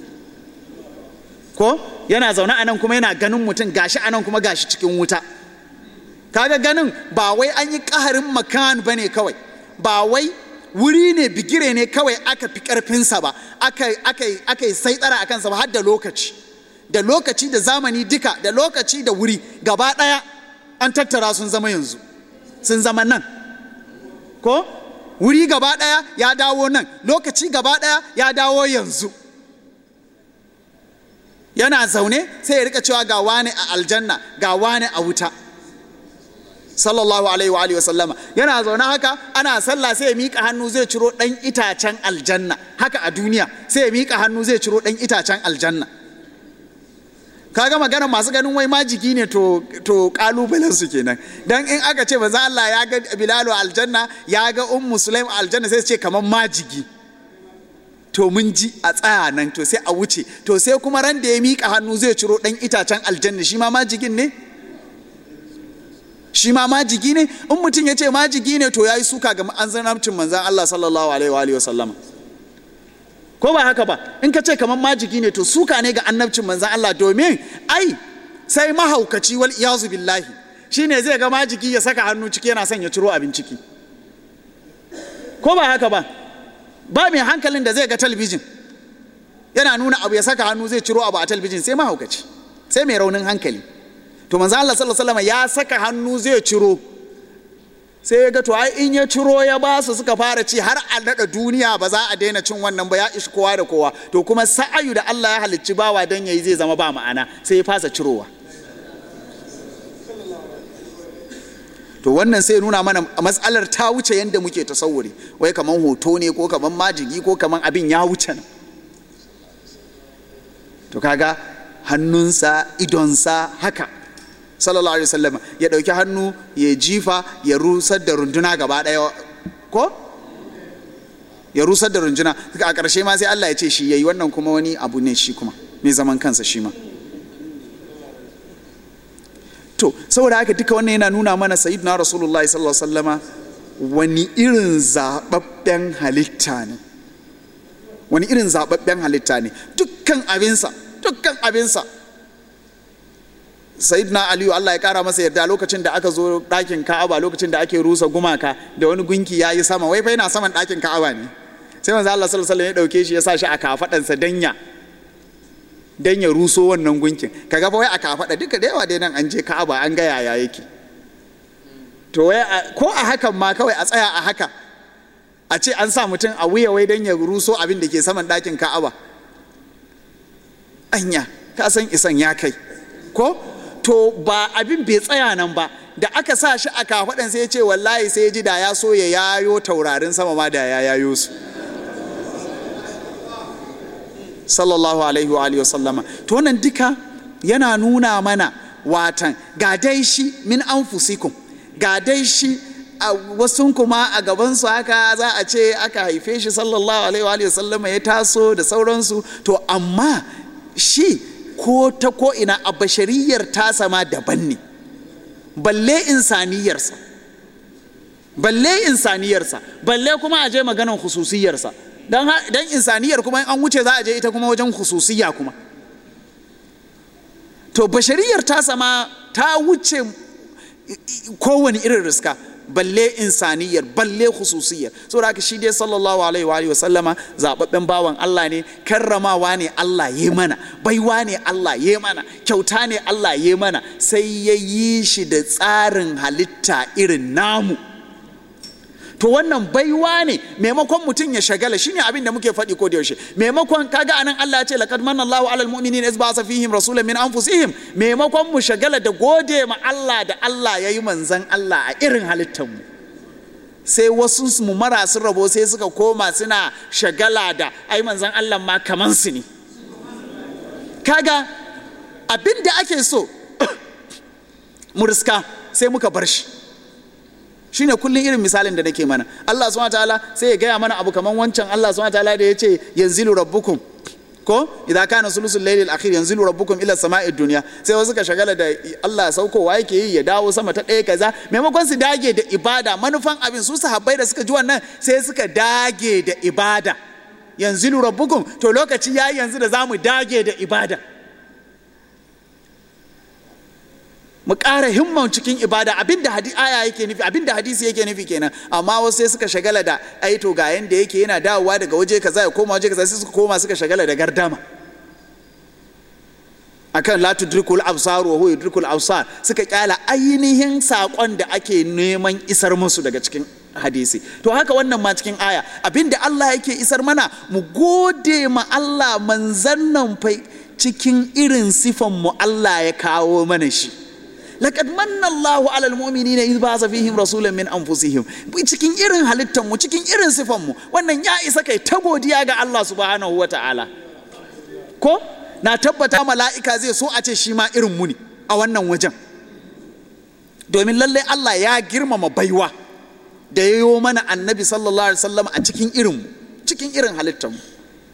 ko yana zaune a nan kuma yana ganin mutum gashi a nan kuma gashi cikin wuta kaga ganin ba wai an yi ƙaharin makan ba ne kawai ba wai wuri ne bigire ne kawai aka fi ƙarfinsa ba aka yi sai tsara a kansa ba har da lokaci da lokaci da zamani duka da lokaci da wuri gaba ɗaya an tattara sun zama yanzu sun zama nan ko wuri gaba ɗaya ya dawo nan lokaci gaba ɗaya ya dawo yanzu yana zaune sai ya rika cewa ga wani a aljanna ga wani a wuta sallallahu alaihi wa alihi wasallama yana zaune haka ana sallah sai ya miƙa hannu zai ciro ɗan itacen aljanna haka a duniya sai ya miƙa hannu zai ciro ɗan itacen aljanna kaga magana masu ganin wai majigi ne to to kalubalen su kenan dan in aka ce manzo Allah ya ga Bilalu aljanna ya ga Ummu Sulaim aljanna sai su ce kaman majigi to mun ji a tsaya nan to sai a wuce to sai kuma ran da ya miƙa hannu zai ciro ɗan itacen aljanna shi ma majigin ne shi ma majigi ne in mutum ya ce majigi ne to ya yi suka ga an zanamcin manzan Allah sallallahu alaihi wa sallama ko ba haka ba in ka ce kamar majigi ne to suka ne ga annabcin manzan Allah domin ai sai mahaukaci wal iyazu billahi shine zai ga majigi ya saka hannu ciki yana son ya ciro abin ciki ko ba haka ba ba mai hankalin da zai ga talbijin yana nuna abu ya saka hannu zai ciro abu a talbijin sai mahaukaci sai mai raunin hankali to manzo Allah sallallahu alaihi wasallam ya saka hannu zai ciro sai ya ga to ai in ya ciro ya ba su suka fara ci har a daɗa duniya ba za a daina cin wannan ba ya ishi kowa da kowa to kuma sa'ayu da Allah ya halicci bawa dan yayi zai zama ba ma'ana sai ya fasa cirowa to wannan sai nuna mana matsalar ta wuce yadda muke tasawuri wai kaman hoto ne ko kaman majigi ko kaman abin ya wuce nan to kaga hannunsa idonsa haka sallallahu alaihi wasallam ya dauki hannu ya jifa ya rusar da runduna gaba daya ko ya rusar da runduna a ƙarshe ma sai Allah ya ce shi yayi wannan kuma wani abu ne shi kuma mai zaman kansa shi ma to saboda haka duka wannan yana nuna mana sayyidina rasulullahi sallallahu alaihi wasallama wani irin zababben halitta ne wani irin zababben halitta ne dukkan abinsa dukkan abinsa sayyidina aliyu allah ya kara masa yarda lokacin da aka zo ɗakin ka'aba lokacin da ake rusa gumaka da wani gunki ya yi sama wai fa yana saman ɗakin ka'aba ne sai manzo allah sallallahu alaihi ya ɗauke shi ya sa shi a kafaɗansa danya dan ya ruso wannan gunkin kaga fa wai a kafaɗa duka da yawa dai nan an je ka'aba an ga yaya yake to wai ko a hakan ma kawai a tsaya a haka a ce an sa mutum a wuya wai dan ya ruso abin da ke saman ɗakin ka'aba anya ka san isan ya kai ko to ba abin bai tsaya nan ba da aka sa shi a kafaɗan sai ya ce wallahi sai ya ji da ya so ya yayo taurarin sama ma da ya yayo su sallallahu alaihi wa alihi sallama to wannan duka yana nuna mana watan ga dai shi min anfusikum ga dai shi a wasu kuma a gabansu haka za a ce aka haife shi sallallahu alaihi wa alihi sallama ya taso da sauransu to amma shi ko ta ko ina a bashariyar tasa ma daban ne balle insaniyarsa balle insaniyarsa balle kuma a je maganan hususiyarsa don insaniyar kuma an wuce za a je ita kuma wajen hususiya kuma to bashariyar tasa ma ta wuce kowane irin riska balle insaniyar balle khususiyar saboda haka shi dai sallallahu alaihi wa alihi wa sallama zababben bawan Allah ne karramawa ne Allah ya mana baiwa ne Allah ya mana kyauta ne Allah ya mana sai ya yi shi da tsarin halitta irin namu to wannan baiwa ne maimakon mutum ya shagala shine abin da muke faɗi ko da yaushe maimakon kaga anan Allah ya ce laqad manna Allahu alal mu'minina iz ba'atha fihim rasulan min anfusihim maimakon mu shagala da gode ma Allah da Allah yayi manzan Allah a irin halittar mu sai wasu mu marasu rabo sai suka koma suna shagala da ai manzan Allah ma kaman su ne kaga abin da ake so mu riska sai muka bar shi shine kullum irin misalin da nake mana Allah subhanahu wataala sai ya gaya mana abu kaman wancan Allah subhanahu wataala da ya ce yanzilu rabbukum ko idza kana sulusul laylil akhir yanzilu rabbukum ila sama'i dunya sai wasu ka shagala da Allah saukowa yake yi ya dawo sama ta ɗaya kaza maimakon su dage da ibada manufan abin su sahabbai da suka ji wannan sai suka dage da ibada yanzilu rabbukum to lokaci yayi yanzu da zamu dage da ibada mu ƙara himman cikin ibada abinda aya yake nufi abinda hadisi yake nufi kenan amma wasu sai suka shagala da ai to ga yanda yake yana dawowa daga waje kaza ya koma waje kaza sai suka koma suka shagala da gardama akan la tudrikul absar wa huwa yudrikul absar suka kyala ainihin sakon da ake neman isar musu daga cikin hadisi to haka wannan ma cikin aya abinda Allah yake isar mana mu gode ma Allah manzan nan fa cikin irin sifan mu Allah ya kawo mana shi laqad manna Allahu ala almu'minina idh ba'atha fihim rasulan min anfusihim cikin irin halittar mu cikin irin sifan mu wannan ya isa kai ta godiya ga Allah subhanahu wata'ala ko na tabbata mala'ika zai so a ce shi ma irin mu ne a wannan wajen domin lallai Allah ya girmama baiwa da ya yi mana annabi sallallahu alaihi wasallam a cikin irin mu cikin irin halittar mu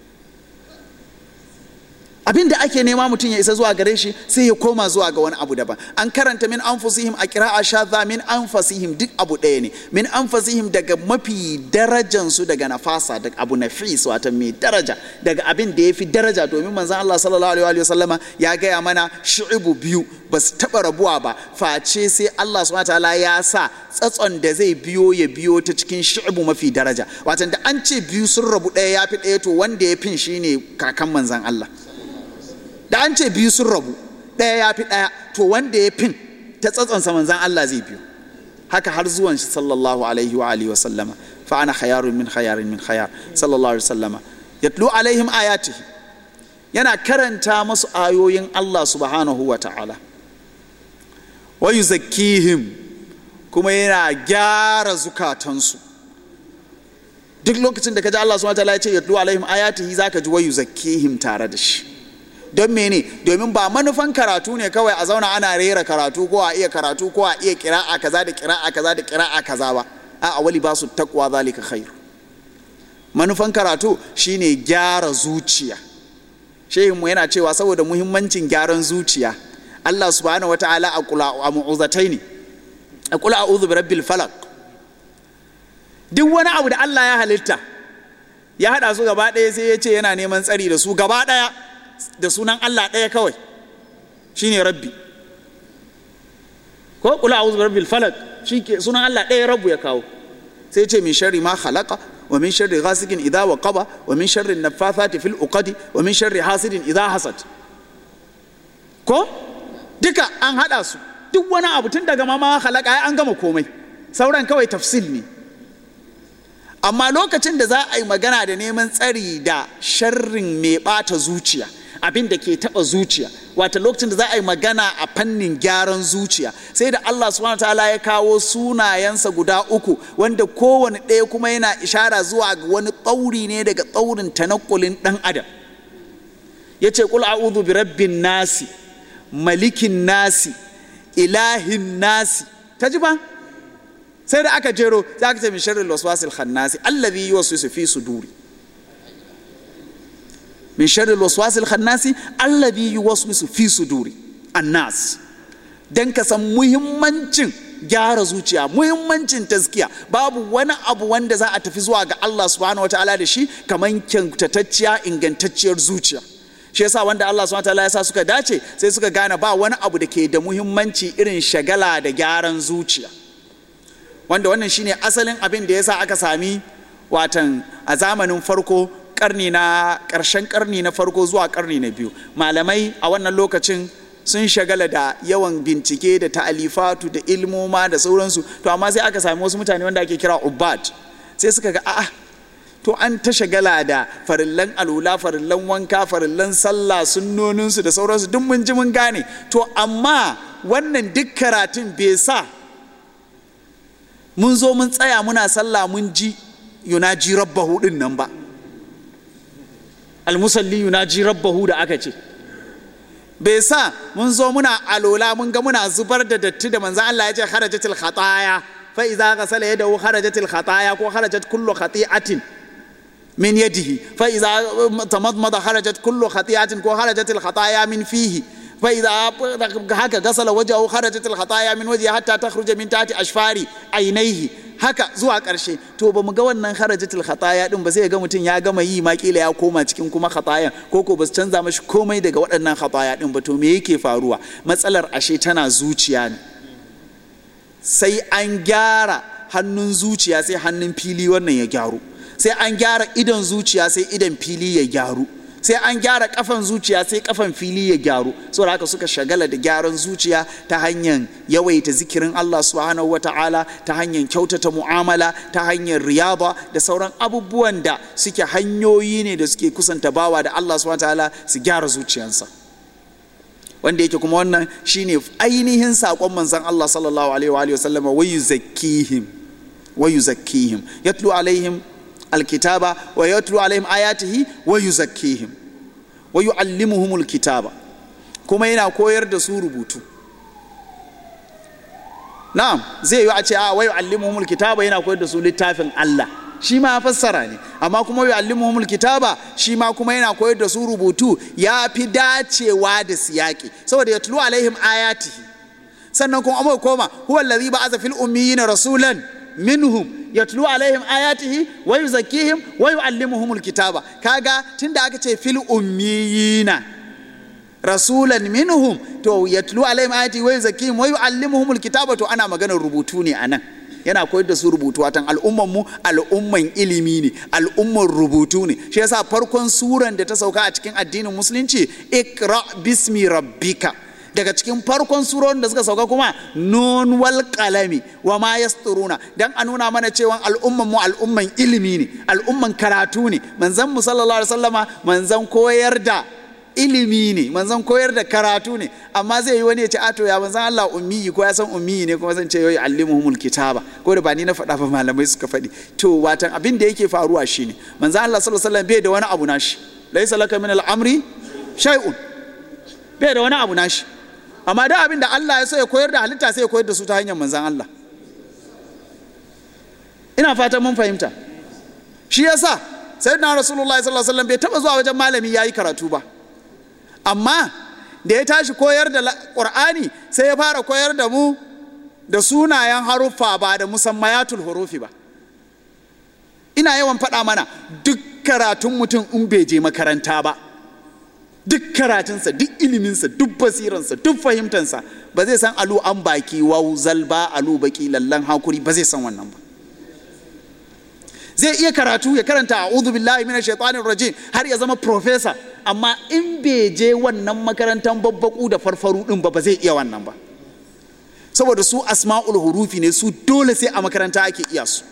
abin da ake nema mutum ya isa zuwa gare shi sai ya koma zuwa ga wani abu daban an karanta min anfusihim a kira'a shadha min anfusihim duk abu ɗaya ne min anfusihim daga mafi darajan su daga nafasa daga abu nafis wato mai daraja daga abin da ya fi daraja domin manzon Allah sallallahu alaihi wa sallama ya gaya mana shu'ubu biyu ba su taɓa rabuwa ba face sai Allah subhanahu wataala ya sa tsatson da zai biyo ya biyo ta cikin shu'ubu mafi daraja wato da an ce biyu sun rabu ɗaya ya fi ɗaya to wanda ya fin shine kakan manzon Allah da an ce biyu sun rabu ɗaya ya fi ɗaya to wanda ya fin ta tsatsansa manzan Allah zai biyu haka har zuwan shi sallallahu alaihi wa alihi wa sallama fa ana khayarun min khayarin min khayar sallallahu alaihi wa sallama yatlu alaihim ayatihi yana karanta masu ayoyin Allah subhanahu wa ta'ala wa yuzakkihim kuma yana gyara zukatansu duk lokacin da ka ji Allah subhanahu wa ta'ala ya ce yatlu alaihim ayatihi zaka ji wa yuzakkihim tare da shi don mene domin ba manufan karatu ne kawai a zauna ana rera karatu ko a iya karatu ko a iya kira'a kaza da kira'a kaza da kira'a kaza ba a wali ba su takwa zalika khair manufan karatu shine gyara zuciya shehin mu yana cewa saboda muhimmancin gyaran zuciya Allah subhanahu wataala a kula a mu'uzataini a kula a'udhu bi rabbil falaq duk wani abu da Allah ya halitta ya hada su gaba ɗaya sai ya ce yana neman tsari da su gaba ɗaya da sunan Allah ɗaya kawai shine rabbi ko kula a'udhu bi rabbil falaq shike sunan Allah ɗaya rabbu ya kawo sai ce min sharri ma khalaqa wa min sharri ghasikin idha waqaba wa min sharri naffathati fil uqadi wa min sharri hasidin idha hasad ko duka an hada su duk wani abu tun daga ma ma khalaqa an gama komai sauran kawai tafsil ne amma lokacin da za a yi magana da neman tsari da sharrin mai bata zuciya abin da ke taba zuciya wata lokacin da za a yi magana a fannin gyaran zuciya sai da Allah subhanahu ta'ala ya kawo sunayensa guda uku wanda kowane ɗaya kuma yana ishara zuwa ga wani tsauri ne daga tsaurin tanakkulin ɗan adam ya ce kul a'udhu bi rabbin nasi malikin nasi ilahin nasi ta ji ba sai da aka jero za ka ce min sharri waswasil khannasi allazi yuwaswisu fi suduri min sharri waswasil khannasi allazi yuwaswisu fi suduri annas dan ka san muhimmancin gyara zuciya muhimmancin taskiya babu wani abu wanda za a tafi zuwa ga Allah subhanahu wataala da shi kaman kyantatacciya ingantacciyar zuciya shi yasa wanda Allah subhanahu wataala ya sa suka dace sai suka gane ba wani abu da ke da muhimmanci irin shagala da gyaran zuciya wanda wannan shine asalin abin da yasa aka sami watan a zamanin farko karni na ƙarshen karni na farko zuwa karni na biyu malamai a wannan lokacin sun shagala da yawan bincike da ta'alifatu da ilmoma da sauransu to amma sai aka sami wasu mutane wanda ake kira ubad sai suka ga a'a to an ta shagala da farillan alula farillan wanka farillan sallah sunnoninsu da sauransu duk mun ji mun gane to amma wannan duk karatun bai sa mun zo mun tsaya muna sallah mun ji yunaji rabbahu din nan ba almusalli yunaji rabbahu da aka ce bai sa mun zo muna alola mun ga muna zubar da datti da manzan Allah ya ce kharajatil khataya fa idza ghasala yadahu kharajatil khataya ko kharajat kullu khati'atin min yadihi fa idza tamadmada kharajat kullu khati'atin ko kharajatil khataya min fihi fa idza haka ghasala wajhahu kharajatil khataya min wajhihi hatta takhruja min tahti ashfari aynayhi haka zuwa ƙarshe to ba mu ga wannan harajatul khataya din ba sai ga mutum ya gama yi ma kila ya koma cikin kuma khatayan ko ko ba su canza mashi komai daga waɗannan khataya din ba to me yake faruwa matsalar ashe tana zuciya ne sai an gyara hannun zuciya sai hannun fili wannan ya gyaru sai an gyara idon zuciya sai idon fili ya gyaru sai an gyara kafan zuciya sai kafan fili ya gyaru saboda haka suka shagala da gyaran zuciya ta hanyar yawaita zikirin Allah subhanahu wata'ala ta hanyar kyautata mu'amala ta hanyar riyaba da sauran abubuwan da suke hanyoyi ne da suke kusanta bawa da Allah subhanahu wata'ala su gyara zuciyansa wanda yake kuma wannan shine ainihin saƙon manzon Allah sallallahu alaihi wa sallam wa yuzakkihim wa yuzakkihim yatlu alaihim الكتاب ويتلو عليهم آياته ويزكيهم ويعلمهم الكتاب kuma yana koyar da su rubutu na'am zai yi a ce a wai yu'allimuhumul kitaba yana koyar da su littafin Allah shi ma fassara ne amma kuma yu'allimuhumul kitaba shi ma kuma yana koyar da su rubutu ya fi dacewa da siyaki saboda yatlu alaihim ayatihi sannan kuma amma koma huwa allazi ba'atha fil ummiyina rasulan minhum yatlu alaihim ayatihi wa yuzakkihim wa yuallimuhumul kitaba kaga tunda aka ce fil ummiyina rasulan minhum to yatlu alaihim ayatihi wa yuzakkihim wa yuallimuhumul kitaba to ana maganar rubutu ne anan yana koyar da su rubutu watan al'umman mu al'umman ilimi ne al'umman rubutu ne shi yasa farkon suran da ta sauka a cikin addinin musulunci ikra bismi rabbika daga cikin farkon surorin da suka sauka kuma nun wal qalami wa ma yasturuna dan a nuna mana cewa al'umman mu al'umman ilimi ne al'umman karatu ne manzon mu sallallahu alaihi wasallama manzon koyar da ilimi ne manzon koyar da karatu ne amma zai yi wani ya ce ato ya manzon Allah ummi ko ya san ummi ne kuma zan ce yoyi allimuhumul kitaba ko da ba ni na faɗa ba malamai suka faɗi to watan abin da yake faruwa shine manzon Allah sallallahu alaihi wasallam bai da wani abu nashi laysa laka min al-amri shay'un bai da wani abu nashi amma da abin da Allah ya so ya koyar da halitta sai ya koyar da su ta hanyar manzan Allah ina fatan mun fahimta shi yasa sayyidina rasulullahi sallallahu alaihi wasallam bai taba zuwa wajen malami yayi karatu ba amma da ya tashi koyar da qur'ani sai ya fara koyar da mu da sunayen haruffa ba da musammayatul hurufi ba ina yawan faɗa mana duk karatun mutum in bai je makaranta ba duk karatunsa duk iliminsa duk basiransa duk fahimtansa ba zai san alu an baki wau zalba alu baki lallan hakuri ba zai san wannan ba zai iya karatu ya karanta a'udhu billahi minash shaitanir rajim har ya zama professor amma in bai je wannan makarantar babbaku da farfaru din ba ba zai iya wannan ba saboda su asma'ul hurufi ne su dole sai a makaranta ake iya su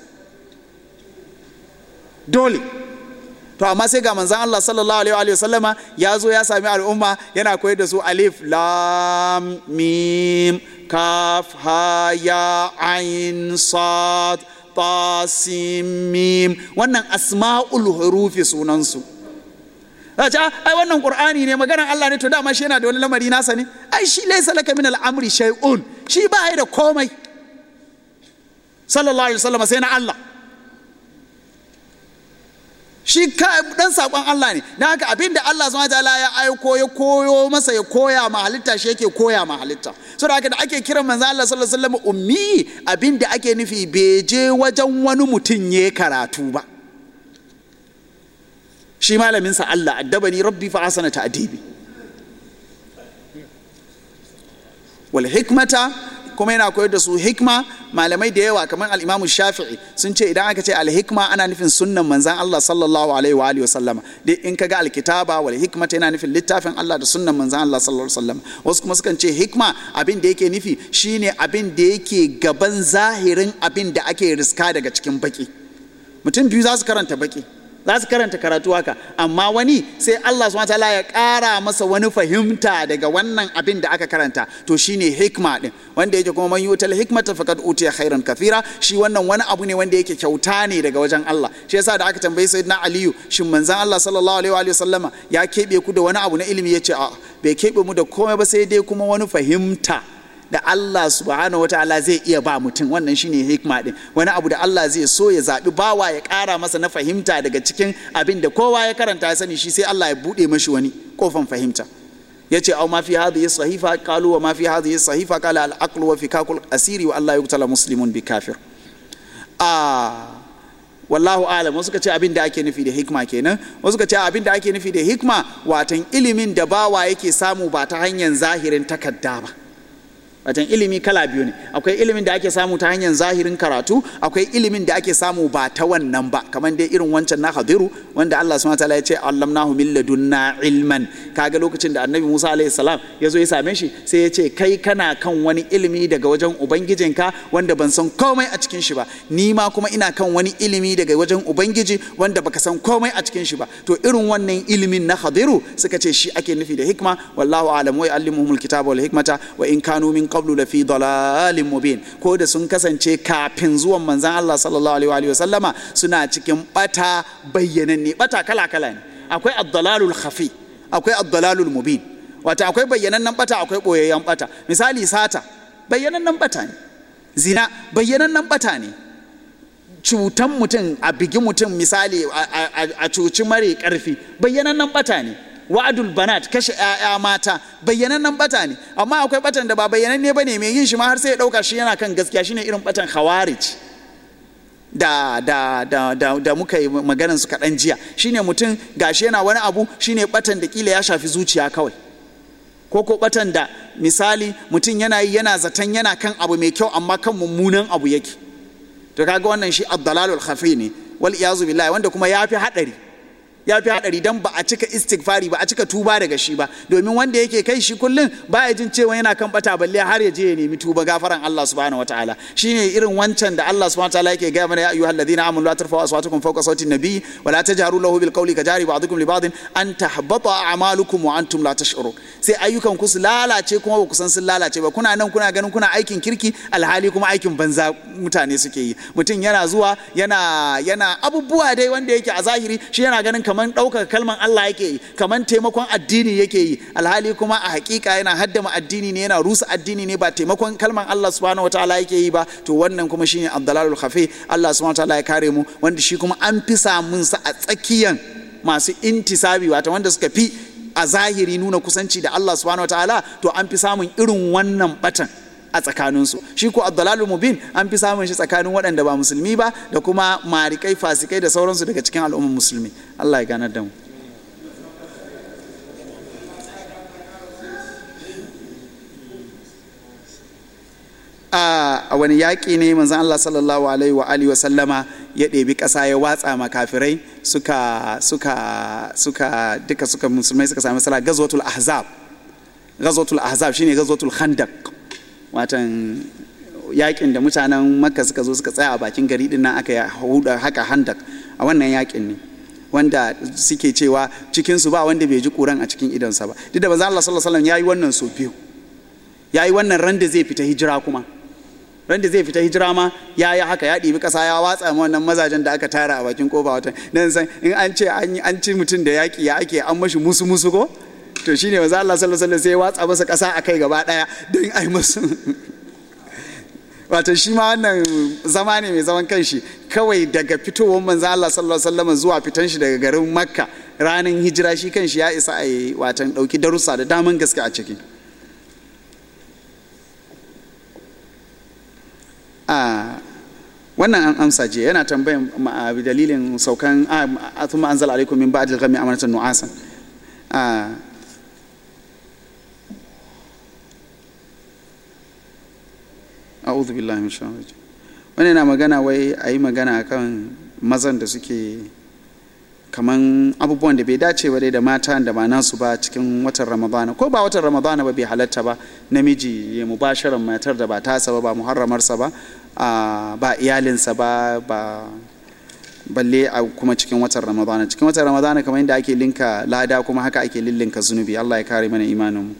dole to amma sai ga manzan Allah sallallahu alaihi wa sallama ya zo ya sami al'umma yana koyar da su alif lam mim kaf ha ya ain sad ta sin mim wannan asma'ul hurufi sunansu ce ai wannan qur'ani ne maganar Allah ne to dama shi yana da wani lamari nasa ne ai shi laysa laka min al'amri shay'un shi ba da komai sallallahu alaihi wasallam sai na Allah shi dan sakon Allah ne na haka abin da Allah subhanahu wataala ya aiko ya koyo masa ya koya ma halitta shi yake koya ma halitta saboda haka da ake kiran manzo Allah sallallahu alaihi wasallam ummi abin da ake nufi bai je wajen wani mutum ya karatu ba shi malamin sa Allah addabani rabbi fa asana ta'dibi wal hikmata kuma yana koyar da su hikma malamai da yawa kamar al-Imam Shafi'i sun ce idan aka ce al-hikma ana nufin sunnan manzon Allah sallallahu alaihi wa alihi wasallama dai in kaga al-kitaba wal hikmata yana nufin littafin Allah da sunnan manzon Allah sallallahu alaihi wasallam wasu kuma sukan ce hikma abin da yake nufi shine abin da yake gaban zahirin abin da ake riska daga cikin baki mutum biyu za su karanta baki za su karanta karatu haka amma wani sai Allah subhanahu wataala ya ƙara masa wani fahimta daga wannan abin da aka karanta to shine hikma din wanda yake kuma man yutal hikmata faqad utiya khairan kathira shi wannan wani abu ne wanda yake kyauta ne daga wajen Allah shi yasa da aka tambayi sayyidina Aliyu shin manzon Allah sallallahu alaihi wa sallama ya kebe ku da wani abu na ilimi yace a bai kebe mu da komai ba sai dai kuma wani fahimta da Allah subhanahu wataala zai iya ba mutum wannan shine hikma din wani abu da Allah zai so ya zaɓi bawa ya ƙara masa na fahimta daga cikin abin da kowa ya karanta ya sani shi sai Allah ya buɗe mashi wani kofan fahimta ya ce au ma fi hadhihi sahifa qalu wa ma fi hadhihi sahifa qala al aqlu wa fikakul asiri wa Allah yuqtala muslimun bi kafir ah wallahu alam wasu ka ce abin da ake nufi da hikma kenan wasu ka ce abin da ake nufi da hikma watan ilimin da bawa yake samu ba ta hanyar zahirin takarda ba watan ilimi kala biyu ne akwai ilimin da ake samu ta hanyar zahirin karatu akwai ilimin da ake samu ba ta wannan ba kamar dai irin wancan na hadiru wanda Allah subhanahu wataala ya ce allamnahu min ladunna ilman kaga lokacin da annabi Musa alaihi salam ya zo ya same shi sai ya ce kai kana kan wani ilimi daga wajen ubangijinka wanda ban san komai a cikin shi ba ni ma kuma ina kan wani ilimi daga wajen ubangiji wanda baka san komai a cikin shi ba to irin wannan ilimin na hadiru suka ce shi ake nufi da hikma wallahu alam wa yu'allimuhumul kitaba wal hikmata wa in kanu min qablu la fi dalalin mubin ko da sun kasance kafin zuwan manzon Allah sallallahu alaihi wa sallama suna cikin bata bayyananne bata kala kala ne akwai ad-dalalul khafi akwai ad-dalalul mubin wata akwai bayyanannen bata akwai boyayyen bata misali sata bayyanannen bata ne zina bayyanannen bata ne cutan mutum a bigi mutum misali a cuci mare karfi bayyanannen bata ne wa'adul banat kashe 'ya'ya mata bayyanannen bata ne amma akwai batan da ba bayyananne bane mai yin shi ma har sai ya dauka shi yana kan gaskiya shine irin batan khawarij da da da da, da muka yi maganar su kaɗan jiya shine mutum gashi yana wani abu shine batan da kila ya shafi zuciya kawai ko ko batan da misali mutum yana yi yana zaton yana kan abu mai kyau amma kan mummunan abu yake to kaga wannan shi ad-dalalul khafi ne wal iyazu billahi wanda kuma yafi hadari ya fi haɗari don ba a cika istighfari ba a cika tuba daga shi ba domin wanda yake kai shi kullum ba ya jin cewa yana kan bata balle har ya je ya nemi tuba gafaran Allah subhanahu wataala shine irin wancan da Allah subhanahu wataala yake gaya mana ya ayyuhal ladina amanu la tarfa'u aswatakum fawqa sawti nabi wa la tajharu lahu bil qawli kajari ba'dukum li ba'din an tahbata a'malukum wa antum la tash'urun sai ayyukan ku su lalace kuma ba ku san sun lalace ba kuna nan kuna ganin kuna aikin kirki alhali kuma aikin banza mutane suke yi mutum yana zuwa yana yana abubuwa dai wanda yake a zahiri shi yana ganin kamar kaman ɗaukar kalman Allah yake yi kaman taimakon addini yake yi alhali kuma a hakika yana haddama addini ne yana rusa addini ne ba taimakon kalman Allah subhanahu wataala yake yi ba to wannan kuma shine abdalalul khafi Allah subhanahu wataala ya kare mu wanda shi kuma an fi samun sa a tsakiyan masu intisabi wato wanda suka fi a zahiri nuna kusanci da Allah subhanahu wataala to an fi samun irin wannan batan a tsakaninsu shi ko abdalalu mubin an fi samun shi tsakanin waɗanda ba musulmi ba da kuma marikai fasikai da sauransu daga cikin al'ummar musulmi allah ya ganar da mu a wani yaƙi ne manzan allah sallallahu alaihi wa alihi sallama ya ɗebi ƙasa ya watsa makafirai suka suka suka duka suka musulmai suka sami sala gazwatul ahzab gazwatul ahzab shine gazwatul khandaq watan yakin da mutanen makka suka zo suka tsaya a bakin gari din nan aka huda haka handak a wannan yakin ne wanda suke cewa cikinsu ba wanda bai ji kuran a cikin idonsa ba duk da manzo Allah sallallahu alaihi wasallam yayi wannan so biyu yayi wannan ran da zai fita hijira kuma ran da zai fita hijira ma ya yi haka ya ɗibi ƙasa ya watsa ma wannan mazajen da aka tara a bakin kofa watan nan san in an ce an ci mutum da yaƙi ya ake an mashi musu musu ko to shine manzo Allah sallallahu alaihi wasallam sai ya watsa masa ƙasa a kai gaba ɗaya don ai musu wato shi ma wannan zama ne mai zaman kanshi kawai daga fitowar manzo Allah sallallahu alaihi wasallam zuwa fitan shi daga garin Makka ranar hijira shi kanshi ya isa a yi watan ɗauki darussa da daman gaske a ciki a wannan an amsa je yana tambayan dalilin saukan a thumma anzala alaikum min ba'dil ghammi amanatan nu'asan a'udhu billahi min shaitanir rajim wani na magana wai a yi magana kan mazan da suke kaman abubuwan da bai dace ba dai da mata da ba nasu ba cikin watan ramadana ko ba watan ramadana ba bai halatta ba namiji ya mubasharan matar da ba tasa ba ba muharramarsa ba a, ba iyalinsa ba ba balle a kuma cikin watan ramadana cikin watan ramadana kamar yadda ake linka lada kuma haka ake lillinka zunubi allah ya kare mana imaninmu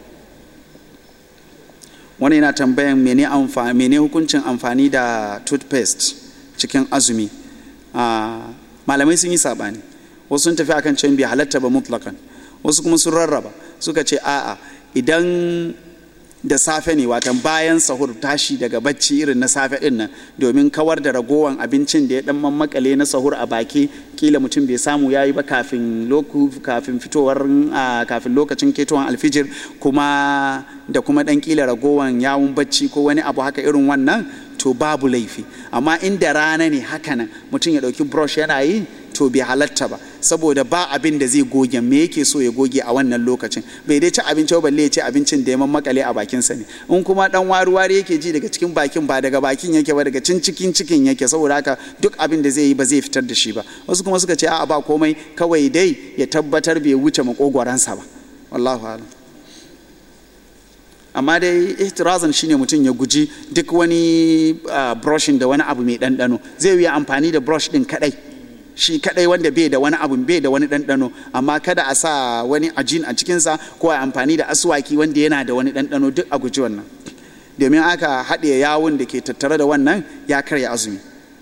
wani yana tambayan mene, amfa, mene hukuncin amfani da toothpaste cikin azumi Ah, malamai sun yi sabani wasu sun tafi akan cewa bai halatta ba mutlakan wasu kuma sun rarraba suka ce a'a idan da safe ne watan bayan sahur tashi daga bacci irin na safe din nan domin kawar da ragowan abincin da ya dan mammakale na sahur a baki kila mutum bai samu yayi ba kafin loku kafin fitowar ah, kafin lokacin ketowar alfijir kuma da kuma dan kila ragowan yawun bacci ko wani abu haka irin wannan to babu laifi amma inda rana ne haka nan mutum ya dauki brush yana yi to bai halatta ba saboda ba abin da zai goge me yake so ya goge a wannan lokacin bai dai ci abinci ba balle ya ci abincin da ya makale a bakinsa ne in kuma dan wari wari yake ji daga cikin bakin ba daga bakin yake ba daga cin cikin cikin yake saboda haka duk abin da zai yi ba zai fitar da shi ba wasu kuma suka ce a'a ba komai kawai dai ya tabbatar bai wuce makogwaransa ba wallahu a'lam amma dai ihtirazan shine mutum ya guji duk wani uh, brushing da wani abu mai ɗanɗano zai yi amfani da brush ɗin kaɗai shi kaɗai wanda bai da wani abu bai da wani ɗanɗano amma kada a sa wani ajin a cikinsa ko a amfani da aswaki wanda yana da wani ɗanɗano duk a guji wannan domin aka haɗe yawun da ke tattare da wannan ya karya azumi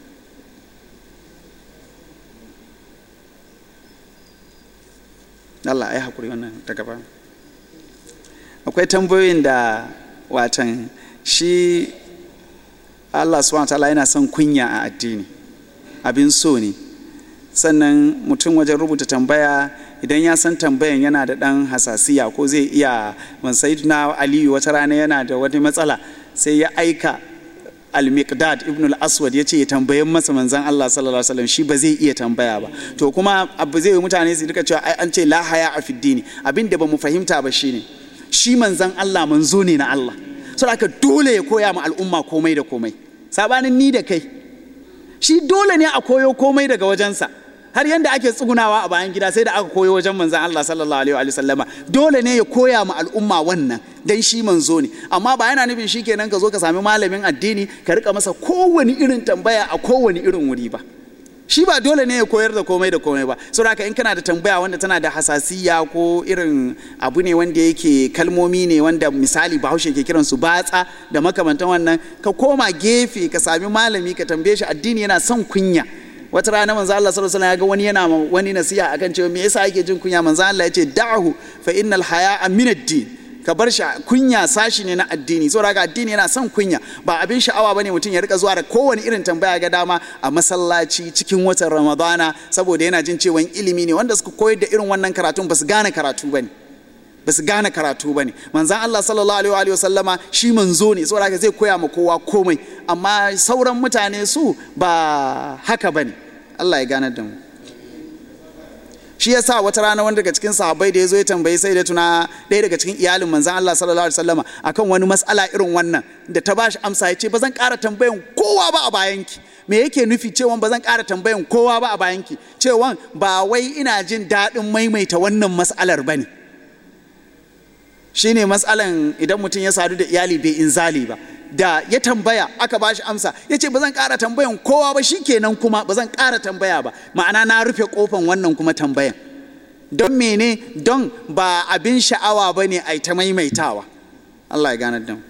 Allah ai hakuri wannan ta gaba akwai tambayoyin da watan shi Allah subhanahu ta'ala yana son kunya a addini abin so ne sannan mutum wajen rubuta tambaya idan ya san tambayan yana da ɗan hasasiya ko zai iya na aliyu wata rana yana da wani matsala sai ya aika al-miqdad ibn al-aswad ya ce ya tambayin masa manzan Allah sallallahu alaihi wasallam shi ba zai iya tambaya ba to kuma abu zai yi mutane su rika cewa ai an ce la haya a fiddini abin da ba mu fahimta ba shine shi manzan Allah manzo ne na Allah saboda haka dole ya koya ma al'umma komai da komai sabanin ni da kai shi dole ne a koyo komai daga wajensa har yanda ake tsugunawa a bayan gida sai da aka koyo wajen manzan Allah sallallahu alaihi wa sallama dole ne ya koya ma al'umma wannan dan shi manzo ne amma ba yana nufin shi kenan ka zo ka sami malamin addini ka rika masa kowane irin tambaya a kowane irin wuri ba shi ba dole ne ya koyar da komai da komai ba saboda haka in kana da tambaya wanda tana da hasasiya ko irin abu ne wanda yake kalmomi ne wanda misali bahaushe ke kiran su batsa da makamantan wannan ka koma gefe ka sami malami ka tambaye shi addini yana son kunya wata rana manzo Allah sallallahu alaihi wasallam ya ga wani yana wani nasiha akan cewa me yasa yake jin kunya manzo Allah ya ce da'hu fa innal haya'a min ad-din ka bar shi kunya sashi ne na addini saboda haka addini yana son kunya ba abin sha'awa bane mutum ya rika zuwa da kowane irin tambaya ga dama a masallaci cikin watan ramadana saboda yana jin cewa ilimi ne wanda suka koyar da irin wannan karatun ba su gane karatu bane ba su gane karatu bane manzan Allah sallallahu alaihi wa sallama shi manzo ne saboda haka zai koya ma kowa komai amma sauran mutane su ba haka bane Allah ya gane da mu shi ya sa wata rana wani daga cikin sahabbai da ya zo ya tambayi sai da tuna ɗaya daga cikin iyalin manzan Allah sallallahu alaihi wasallama akan wani matsala irin wannan da ta bashi amsa ya ce ba zan ƙara tambayan kowa ba a bayanki me yake nufi cewa ba zan ƙara tambayan kowa ba a bayanki cewa ba wai ina jin daɗin maimaita wannan matsalar ba ne shine matsalan idan mutum ya sadu da iyali bai inzali ba da ya tambaya aka bashi amsa ya ce ba zan ƙara tambayan kowa ba shi kenan kuma ba zan ƙara tambaya ba ma'ana na rufe ƙofan wannan kuma tambayan don mene don ba abin sha'awa ba ne a ta maimaitawa Allah ya ganar da mu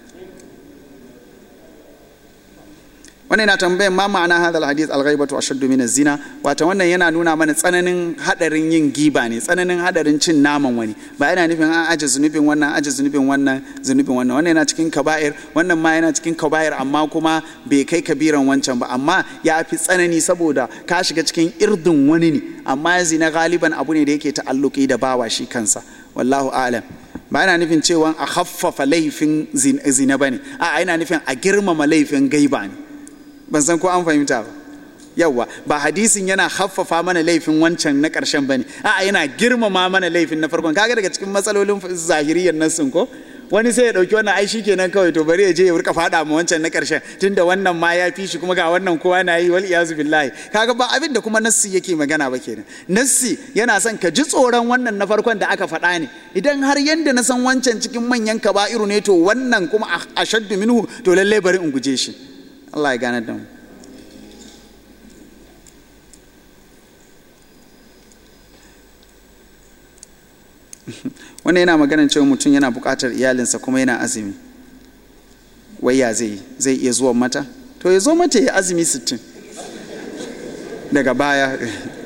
wannan yana tambayan ma ma'ana hadal hadith al-ghaibatu ashaddu min zina wato wannan yana nuna mana tsananin hadarin yin giba ne tsananin hadarin cin naman wani ba yana nufin an aje zunubin wannan aje zunubin wannan zunubin wannan wannan yana cikin kaba'ir wannan ma yana cikin kaba'ir amma kuma bai kai kabiran wancan ba amma ya fi tsanani saboda ka shiga cikin irdin wani ne amma zina galiban abu ne da yake ta'alluki da bawa shi kansa wallahu a'lam ba yana nufin cewa a haffafa laifin zina bane a yana nufin a girmama laifin gaiba ne ban san ko an fahimta ba yawwa ba hadisin yana haffafa mana laifin wancan na ƙarshen bane a'a yana girmama mana laifin na farkon kaga daga cikin matsalolin zahiriyar nassin ko wani sai ya dauki wannan ai kenan kawai to bari ya je ya rika fada ma wancan na karshen tunda wannan ma ya fi shi kuma ga wannan kowa na yi wal iyazu billahi kaga ba abin da kuma nassi yake magana ba kenan nassi yana son ka ji tsoron wannan na farkon da aka faɗa ne idan har yanda na san wancan cikin manyan kaba'iru ne to wannan kuma ashaddu minhu to lallai bari in guje shi Allah ya gane da mu wannan yana maganar cewa mutum yana buƙatar iyalinsa kuma yana azumi wai ya zai zai iya zuwa mata to ya zo mata ya azumi sittin daga baya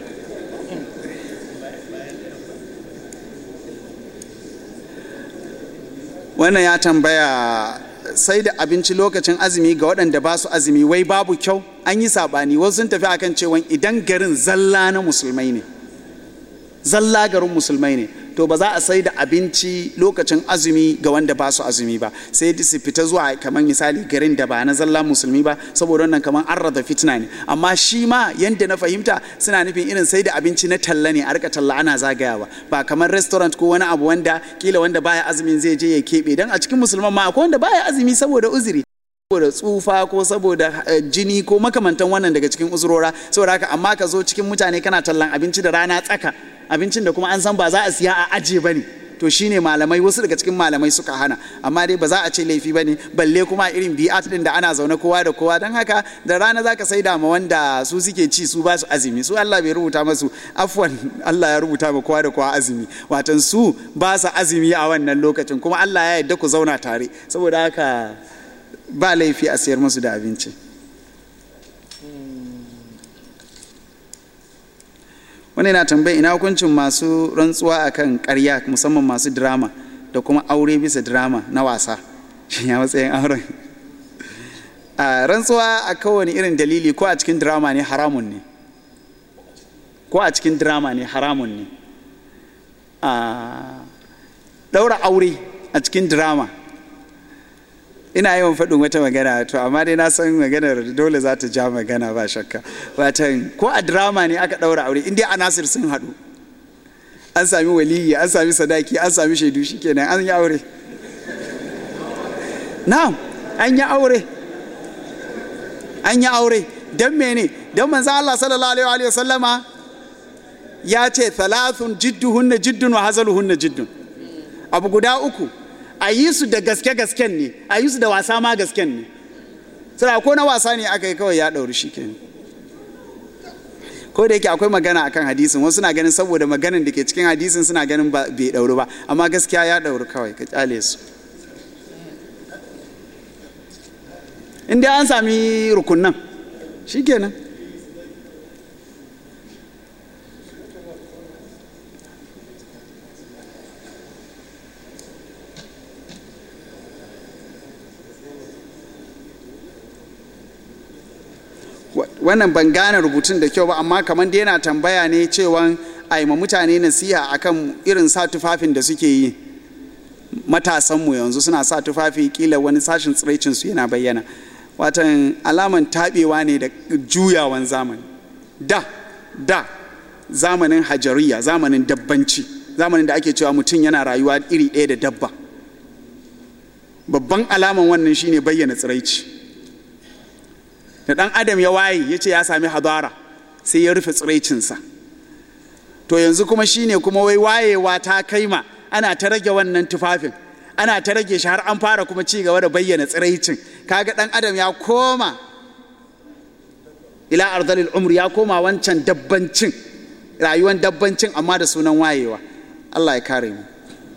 wannan ya tambaya sai da abinci lokacin azumi ga waɗanda ba su azumi wai babu kyau an yi saɓani wasu sun tafi akan cewa idan garin zalla na musulmai ne zalla garin musulmai ne to ba za a sai da abinci lokacin azumi ga wanda ba su azumi ba sai su fita zuwa kamar misali garin da ba na zalla musulmi ba saboda wannan kamar an rada fitina ne amma shi ma yanda na fahimta suna nufin irin sai da abinci na talla ne a rika talla ana zagayawa ba kamar restaurant ko wani abu wanda kila wanda baya azumin zai je ya keɓe dan a cikin musulman ma akwai wanda baya azumi saboda uzuri saboda tsufa ko saboda jini ko makamantan wannan daga cikin uzurora saboda haka amma ka zo cikin mutane kana tallan abinci da rana tsaka abincin da kuma an san ba za a siya a aje ba ne to shine malamai wasu daga cikin malamai suka hana amma dai ba za a ce laifi ba ne balle kuma irin bi'at din da ana zaune kowa da kowa don haka da rana za ka sai da ma wanda su suke ci su ba su azumi su Allah bai rubuta masu afwan Allah ya rubuta ma kowa da kowa azumi watan su ba su azumi a wannan lokacin kuma Allah ya yarda ku zauna tare saboda haka ba laifi a siyar musu da abinci wani na tambayi ina hukuncin masu rantsuwa akan karya musamman masu drama da kuma aure bisa drama na wasa shi ya matsayin auren a rantsuwa a kowane irin dalili ko a cikin drama ne haramun ne ko a cikin drama ne haramun ne a daura aure a cikin drama ina yawan faɗin wata magana to amma dai na san maganar dole za ta ja magana ba shakka watan ko a drama ne aka ɗaura aure inda a nasir sun haɗu an sami waliyi an sami sadaki an sami shaidu shikenan an yi aure na'am an yi aure an yi aure don mene don manzan Allah sallallahu alaihi wa sallama ya ce thalathun jidduhunna jiddun wa hazaluhunna jiddun abu guda uku a yi su da gaske-gasken ne a yi su da wasa ma gasken ne sai ko na wasa ne aka yi kawai ya ɗauri shi ke ko da yake akwai magana akan hadisin wasu na ganin saboda maganin da ke cikin hadisin suna ganin bai ɗauri ba amma gaskiya ya ɗauri kawai ka kyale su inda an sami rukunan shi kenan wannan ban gane rubutun da kyau ba amma kamar da yana tambaya ne cewa a ma mutane nasiha akan irin sa tufafin da suke yi matasanmu yanzu suna sa tufafi kila wani sashin tsiraicinsu yana bayyana watan alaman taɓewa ne da juyawan zamani da da zamanin hajariya zamanin dabbanci zamanin da ake cewa mutum yana rayuwa iri ɗaya da dabba babban alaman wannan shine bayyana tsiraici da ɗan adam ya waye ya ce ya sami hadara sai ya rufe tsiraicinsa to yanzu kuma shine kuma wai wayewa ta kaima ana ta rage wannan tufafin ana ta rage shi har an fara kuma ci gaba da bayyana tsiraicin kaga ɗan adam ya koma ila arzalil umri ya koma wancan dabbancin rayuwan dabbancin amma da sunan wayewa Allah ya kare mu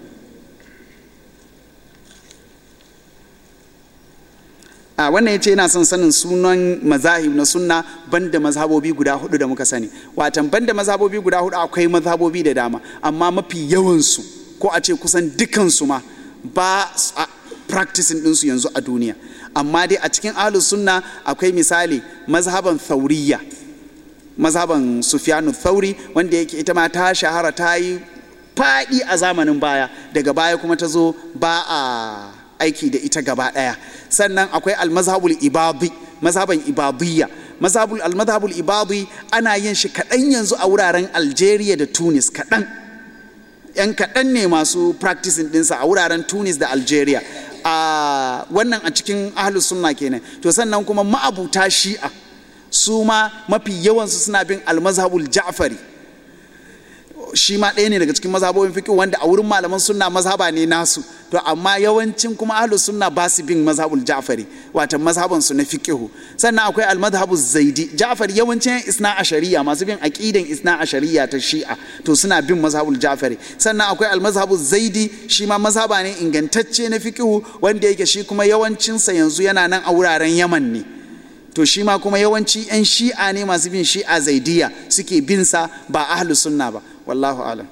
a wannan ya ce yana son sanin sunan mazahib na sunna banda mazhabobi guda hudu da muka sani watan banda mazhabobi guda hudu akwai mazhabobi da dama amma mafi yawansu ko a ce kusan dukansu ma ba a practicing ɗinsu yanzu a duniya amma dai a cikin ahlus sunna akwai misali mazhaban thauriya mazhaban sufyanu thauri wanda yake ita ma ta shahara ta yi faɗi a zamanin baya daga baya kuma ta zo ba a aiki da ita gaba ɗaya sannan akwai almazhabul ibadi mazhaban ibadiyya mazhabul almazhabul ibadi ana yin shi kaɗan yanzu a wuraren algeria da tunis kaɗan 'yan kaɗan ne masu practicing ɗinsa a wuraren tunis da algeria a wannan a cikin ahlus sunna kenan to sannan kuma ma'abuta shi'a su ma mafi yawansu suna bin almazhabul ja'fari shi ma ɗaya ne daga cikin mazhabobin fiqh wanda a wurin malaman sunna mazhaba ne nasu to amma yawancin kuma ahlus sunna ba su bin mazhabul ja'fari wato mazhaban su na fiqh sannan akwai almadhhabu zaidi ja'far yawancin isna ashariya masu bin aqidan isna ashariya ta shi'a to suna bin mazhabul ja'fari sannan akwai almadhhabu zaidi shi ma mazhaba ne ingantacce na fiqh wanda yake shi kuma yawancin sa yanzu yana nan a wuraren yaman ne to shi ma kuma yawanci 'yan shi'a ne masu bin shi'a zaidiya suke bin sa ba ahlus sunna ba wallahu alam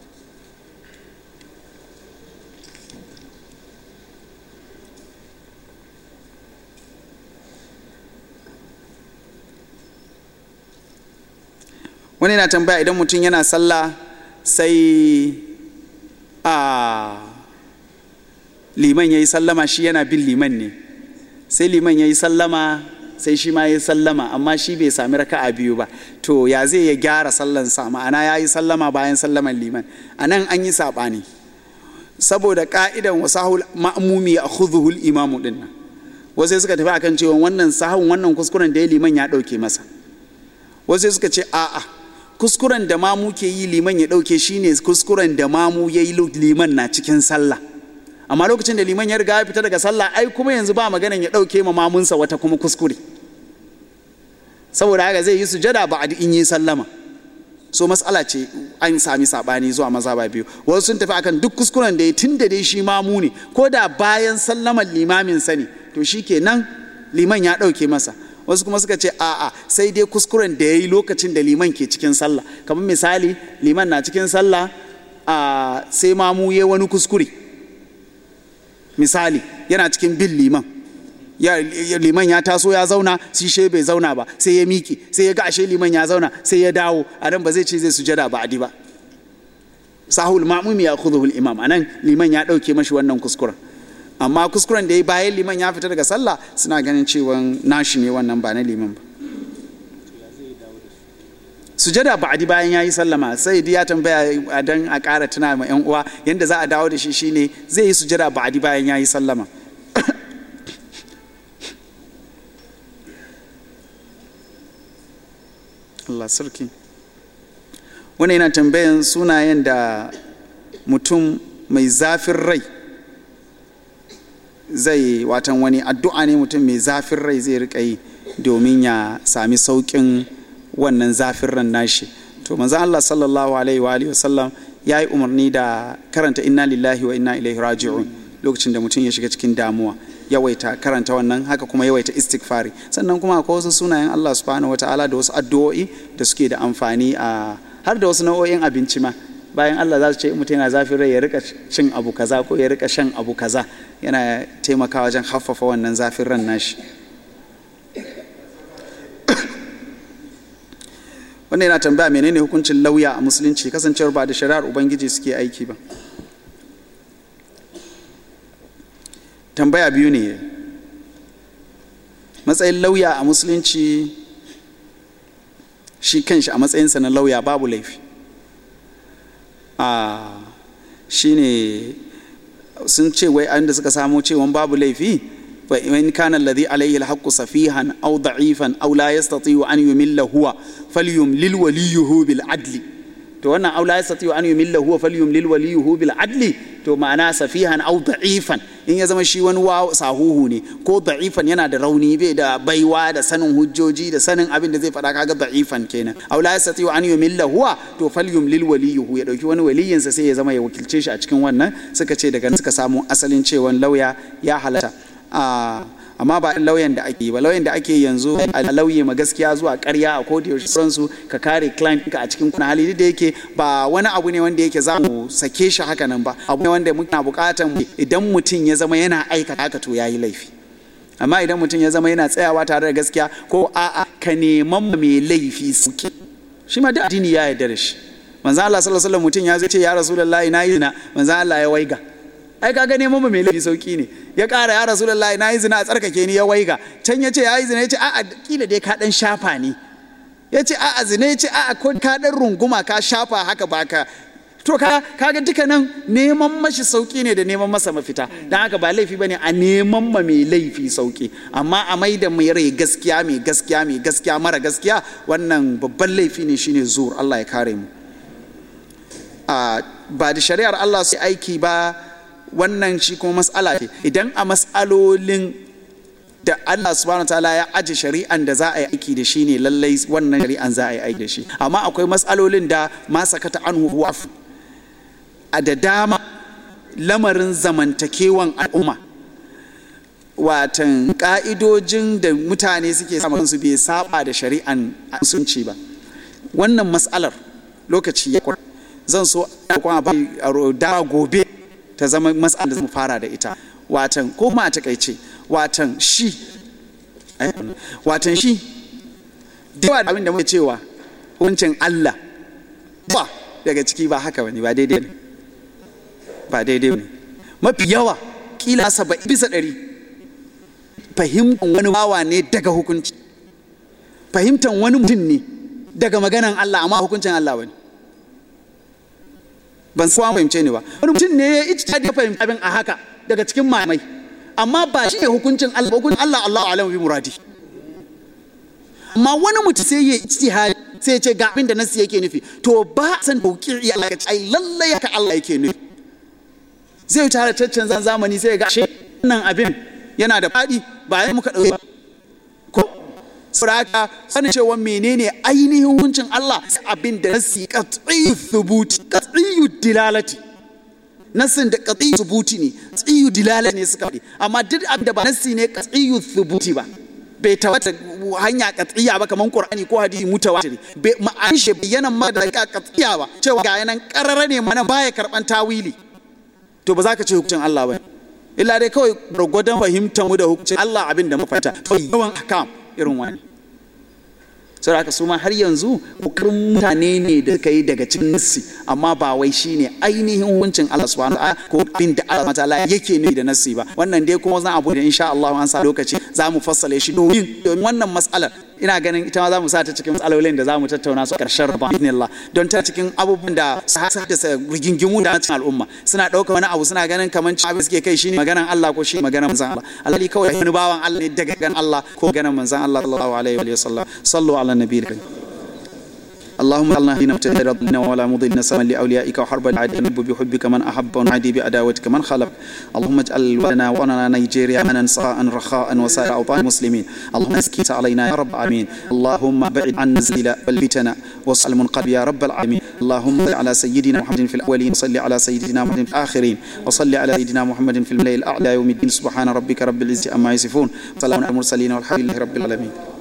wani na tambaya idan mutum yana sallah sai a liman ya yi sallama shi yana bin liman ne sai liman ya yi sallama sai shi ma ya yi sallama amma shi bai sami raka'a biyu ba to ya zai ya gyara sallansa ma'ana ya yi sallama bayan sallaman liman a nan an yi saɓani saboda ka'idan wasahul ma'mumi a khudhuhul imamu din nan wasu suka tafi akan cewa wannan sahun wannan kuskuren da ya liman ya ɗauke masa wasu suka ce a'a kuskuren da mamu ke yi liman ya ɗauke shine kuskuren da mamu ya yi liman na cikin sallah amma lokacin da liman ya riga ya fita daga sallah ai kuma yanzu ba maganan ya ɗauke ma mamunsa wata kuma kuskure saboda haka zai yi sujada ba a in yi sallama so matsala ce an sami sabani zuwa maza ba biyu wasu sun tafi akan duk kuskuren da ya tun da dai shi mamu ne ko da bayan sallaman limamin sa ne to shi kenan liman ya ɗauke masa wasu kuma suka ce a'a sai dai kuskuren da ya yi lokacin da liman ke cikin sallah kamar misali liman na cikin sallah a sai mamu ya wani kuskure misali yana cikin bin liman ya liman ya taso ya zauna sai she bai zauna ba sai ya miki sai ya ga ashe liman ya zauna sai ya dawo a nan ba zai ce zai sujada ba adi ba sahul ma'mum ya khudhu imam anan liman ya dauke mashi wannan kuskuren amma kuskuren da ya bayan liman ya fita daga sallah suna ganin cewa nashi ne wannan ba na liman ba sujada ba'adi bayan ya yi sallama sai ya tambaya don a ƙara tuna ma 'yan uwa yadda za a dawo da shi shine zai yi sujada ba'adi bayan ya yi sallama Allah sarki wani yana tambayan sunayen da mutum mai zafin rai zai watan wani addu'a ne mutum mai zafin rai zai riƙa yi domin ya sami sauƙin wannan zafin ran nashi to manzo Allah sallallahu alaihi wa alihi wasallam ya yi umarni da karanta inna lillahi wa inna ilaihi raji'un lokacin da mutum ya shiga cikin damuwa yawaita karanta wannan haka kuma yawaita istighfari sannan kuma akwai wasu sunayen Allah subhanahu wataala da wasu addu'o'i da suke da amfani a har da wasu nau'o'in abinci ma bayan Allah za su ce mutum yana zafin rai ya rika cin abu kaza ko ya rika shan abu kaza yana taimakawa wajen haffafa wannan zafin ran nashi wannan yana tambaya menene hukuncin lauya a musulunci kasancewar ba da shari'ar ubangiji suke aiki ba tambaya biyu ne matsayin lauya a musulunci shi kanshi a matsayinsa na lauya babu laifi a shi ne sun ce wai an da suka samo cewa babu laifi وإن كان الذي عليه الحق سفيها أو ضعيفا أو لا يستطيع أن يمل هو فليملل وليه بالعدل to wannan aw la yastati an yumilla huwa falyumlil waliyuhu bil adli to ma'ana safihan aw da'ifan in ya zama shi wani wa sahuhu ne ko da'ifan yana da rauni bai da baiwa da sanin hujjoji da sanin abin da zai faɗa kaga da'ifan kenan aw la yastati an yumilla huwa to falyumlil waliyuhu ya dauki wani waliyinsa sai ya zama ya wakilce shi a cikin wannan suka ce daga suka samu asalin cewan lauya ya halatta amma ba lauyan da ake ba lauyan da ake yanzu a lauye ma gaskiya zuwa karya a koda yaushe sauransu ka kare client ka a cikin kuna hali da yake ba wani abu ne wanda yake za mu sake shi haka nan ba abu ne wanda muna bukatan idan mutum ya zama yana aikata haka to yayi laifi amma idan mutum ya zama yana tsayawa tare da gaskiya ko a'a ka neman mai laifi suke shi ma duk addini ya yarda da shi manzo Allah sallallahu alaihi wasallam mutum ya zo ce ya rasulullahi na yi zina manzo Allah ya waiga ai kaga neman mu mai laifi sauki ne ya ƙara ya rasulullahi na yi zina a tsarkake ni ya waiga can ya ce ya yi zina ya ce a'a kila dai ka dan shafa ne ya ce a'a zina ya ce a'a ko ka dan runguma ka shafa haka ba ka to kaga duka nan neman mashi sauki ne da neman masa mafita don haka ba laifi bane a neman ma mai laifi sauki amma a mai da mai rai gaskiya mai gaskiya mai gaskiya mara gaskiya wannan babban laifi ne shine zuwa Allah ya kare mu ba da shari'ar Allah su aiki ba wannan shi kuma mas'ala ce idan a mas'alolin da Allah subhanahu ta'ala ya aje shari'an da za a yi aiki da shi ne lallai wannan shari'an za a yi aiki da shi amma akwai matsalolin da ma sakata anhu waf a da dama lamarin zamantakewan al'umma watan ka'idojin da mutane suke samun su bai saba da shari'an musulunci ba wannan matsalar lokaci ya zan so kuma ba dama gobe ta zama matsalar da mu fara da ita watan ko ma a takaice watan shi watan shi da yawa abin da muke cewa hukuncin Allah ba daga ciki ba haka wani ba daidai ne ba daidai ne mafi yawa kila saba'in bisa ɗari fahimtar wani bawa ne daga hukunci fahimtar wani mutum ne daga maganan Allah amma hukuncin Allah wani ban san fahimce ne ba wani mutum ne ya ijtihadi ya fahimci abin a haka daga cikin mamai amma ba shi ne hukuncin Allah ba hukuncin Allah Allah alamu bi muradi amma wani mutum sai ya ijtihadi sai ya ce ga abin da nasu yake nufi to ba san tauqiri Allah ya ce ai lalle haka Allah yake nufi zai tare taccen zamani sai ya ga shi wannan abin yana da fadi ba ya muka dauke ba ko saboda sanin cewa menene ainihin hukuncin Allah abin da nasi qat'i thubuti qat'i dilalati nassin da qat'i thubuti ne tsiyu dilala ne suka faɗi amma duk abin da ba nassi ne qat'i thubuti ba bai tawata hanya qat'iyya ba kaman qur'ani ko hadisi mutawatir bai ma'an shi bayyana ma da qat'iyya ba cewa ga yanan qarara ne mana baya karban tawili to ba za ka ce hukuncin Allah ba illa dai kawai gwargwadon fahimtar mu da hukuncin Allah abin da mu fahimta to yawan akam irin wani sai haka su ma har yanzu kokarin mutane ne da suka yi daga cikin nassi amma ba wai shine ainihin hukuncin Allah subhanahu wa ko abin da Allah ta'ala yake nufi da nassi ba wannan dai kuma zan abu da insha Allah an sa lokaci za mu fassale shi domin domin wannan mas'alar ina ganin ita ma za mu sa ta cikin matsalolin da za mu tattauna su karshen rabon Allah don ta cikin abubuwan da su haddasa rigingimu da cikin al'umma suna ɗaukar wani abu suna ganin kamar abin suke kai shine maganan Allah ko shi maganan manzon Allah alhali kawai wani bawan Allah ne daga ganin Allah ko maganan manzon Allah sallallahu alaihi wa sallam sallu ala nabiyyi اللهم اجعلنا هدينا متهربنا ولا مضلنا سما لاوليائك وحرب العدو نحب بحبك من احب ونعادي بعداوتك من خلق اللهم اجعل ولنا وطننا نيجيريا امنا سخاء رخاء وسائر اوطان المسلمين اللهم اسكت علينا يا رب العالمين اللهم بعد عنا الزلزال والفتن وصل المنقلب يا رب العالمين اللهم صل على سيدنا محمد في الاولين وصل على سيدنا محمد في الاخرين وصل على سيدنا محمد في الملأ الاعلى يوم الدين سبحان ربك رب العزه عما يصفون سلام على المرسلين والحمد لله رب العالمين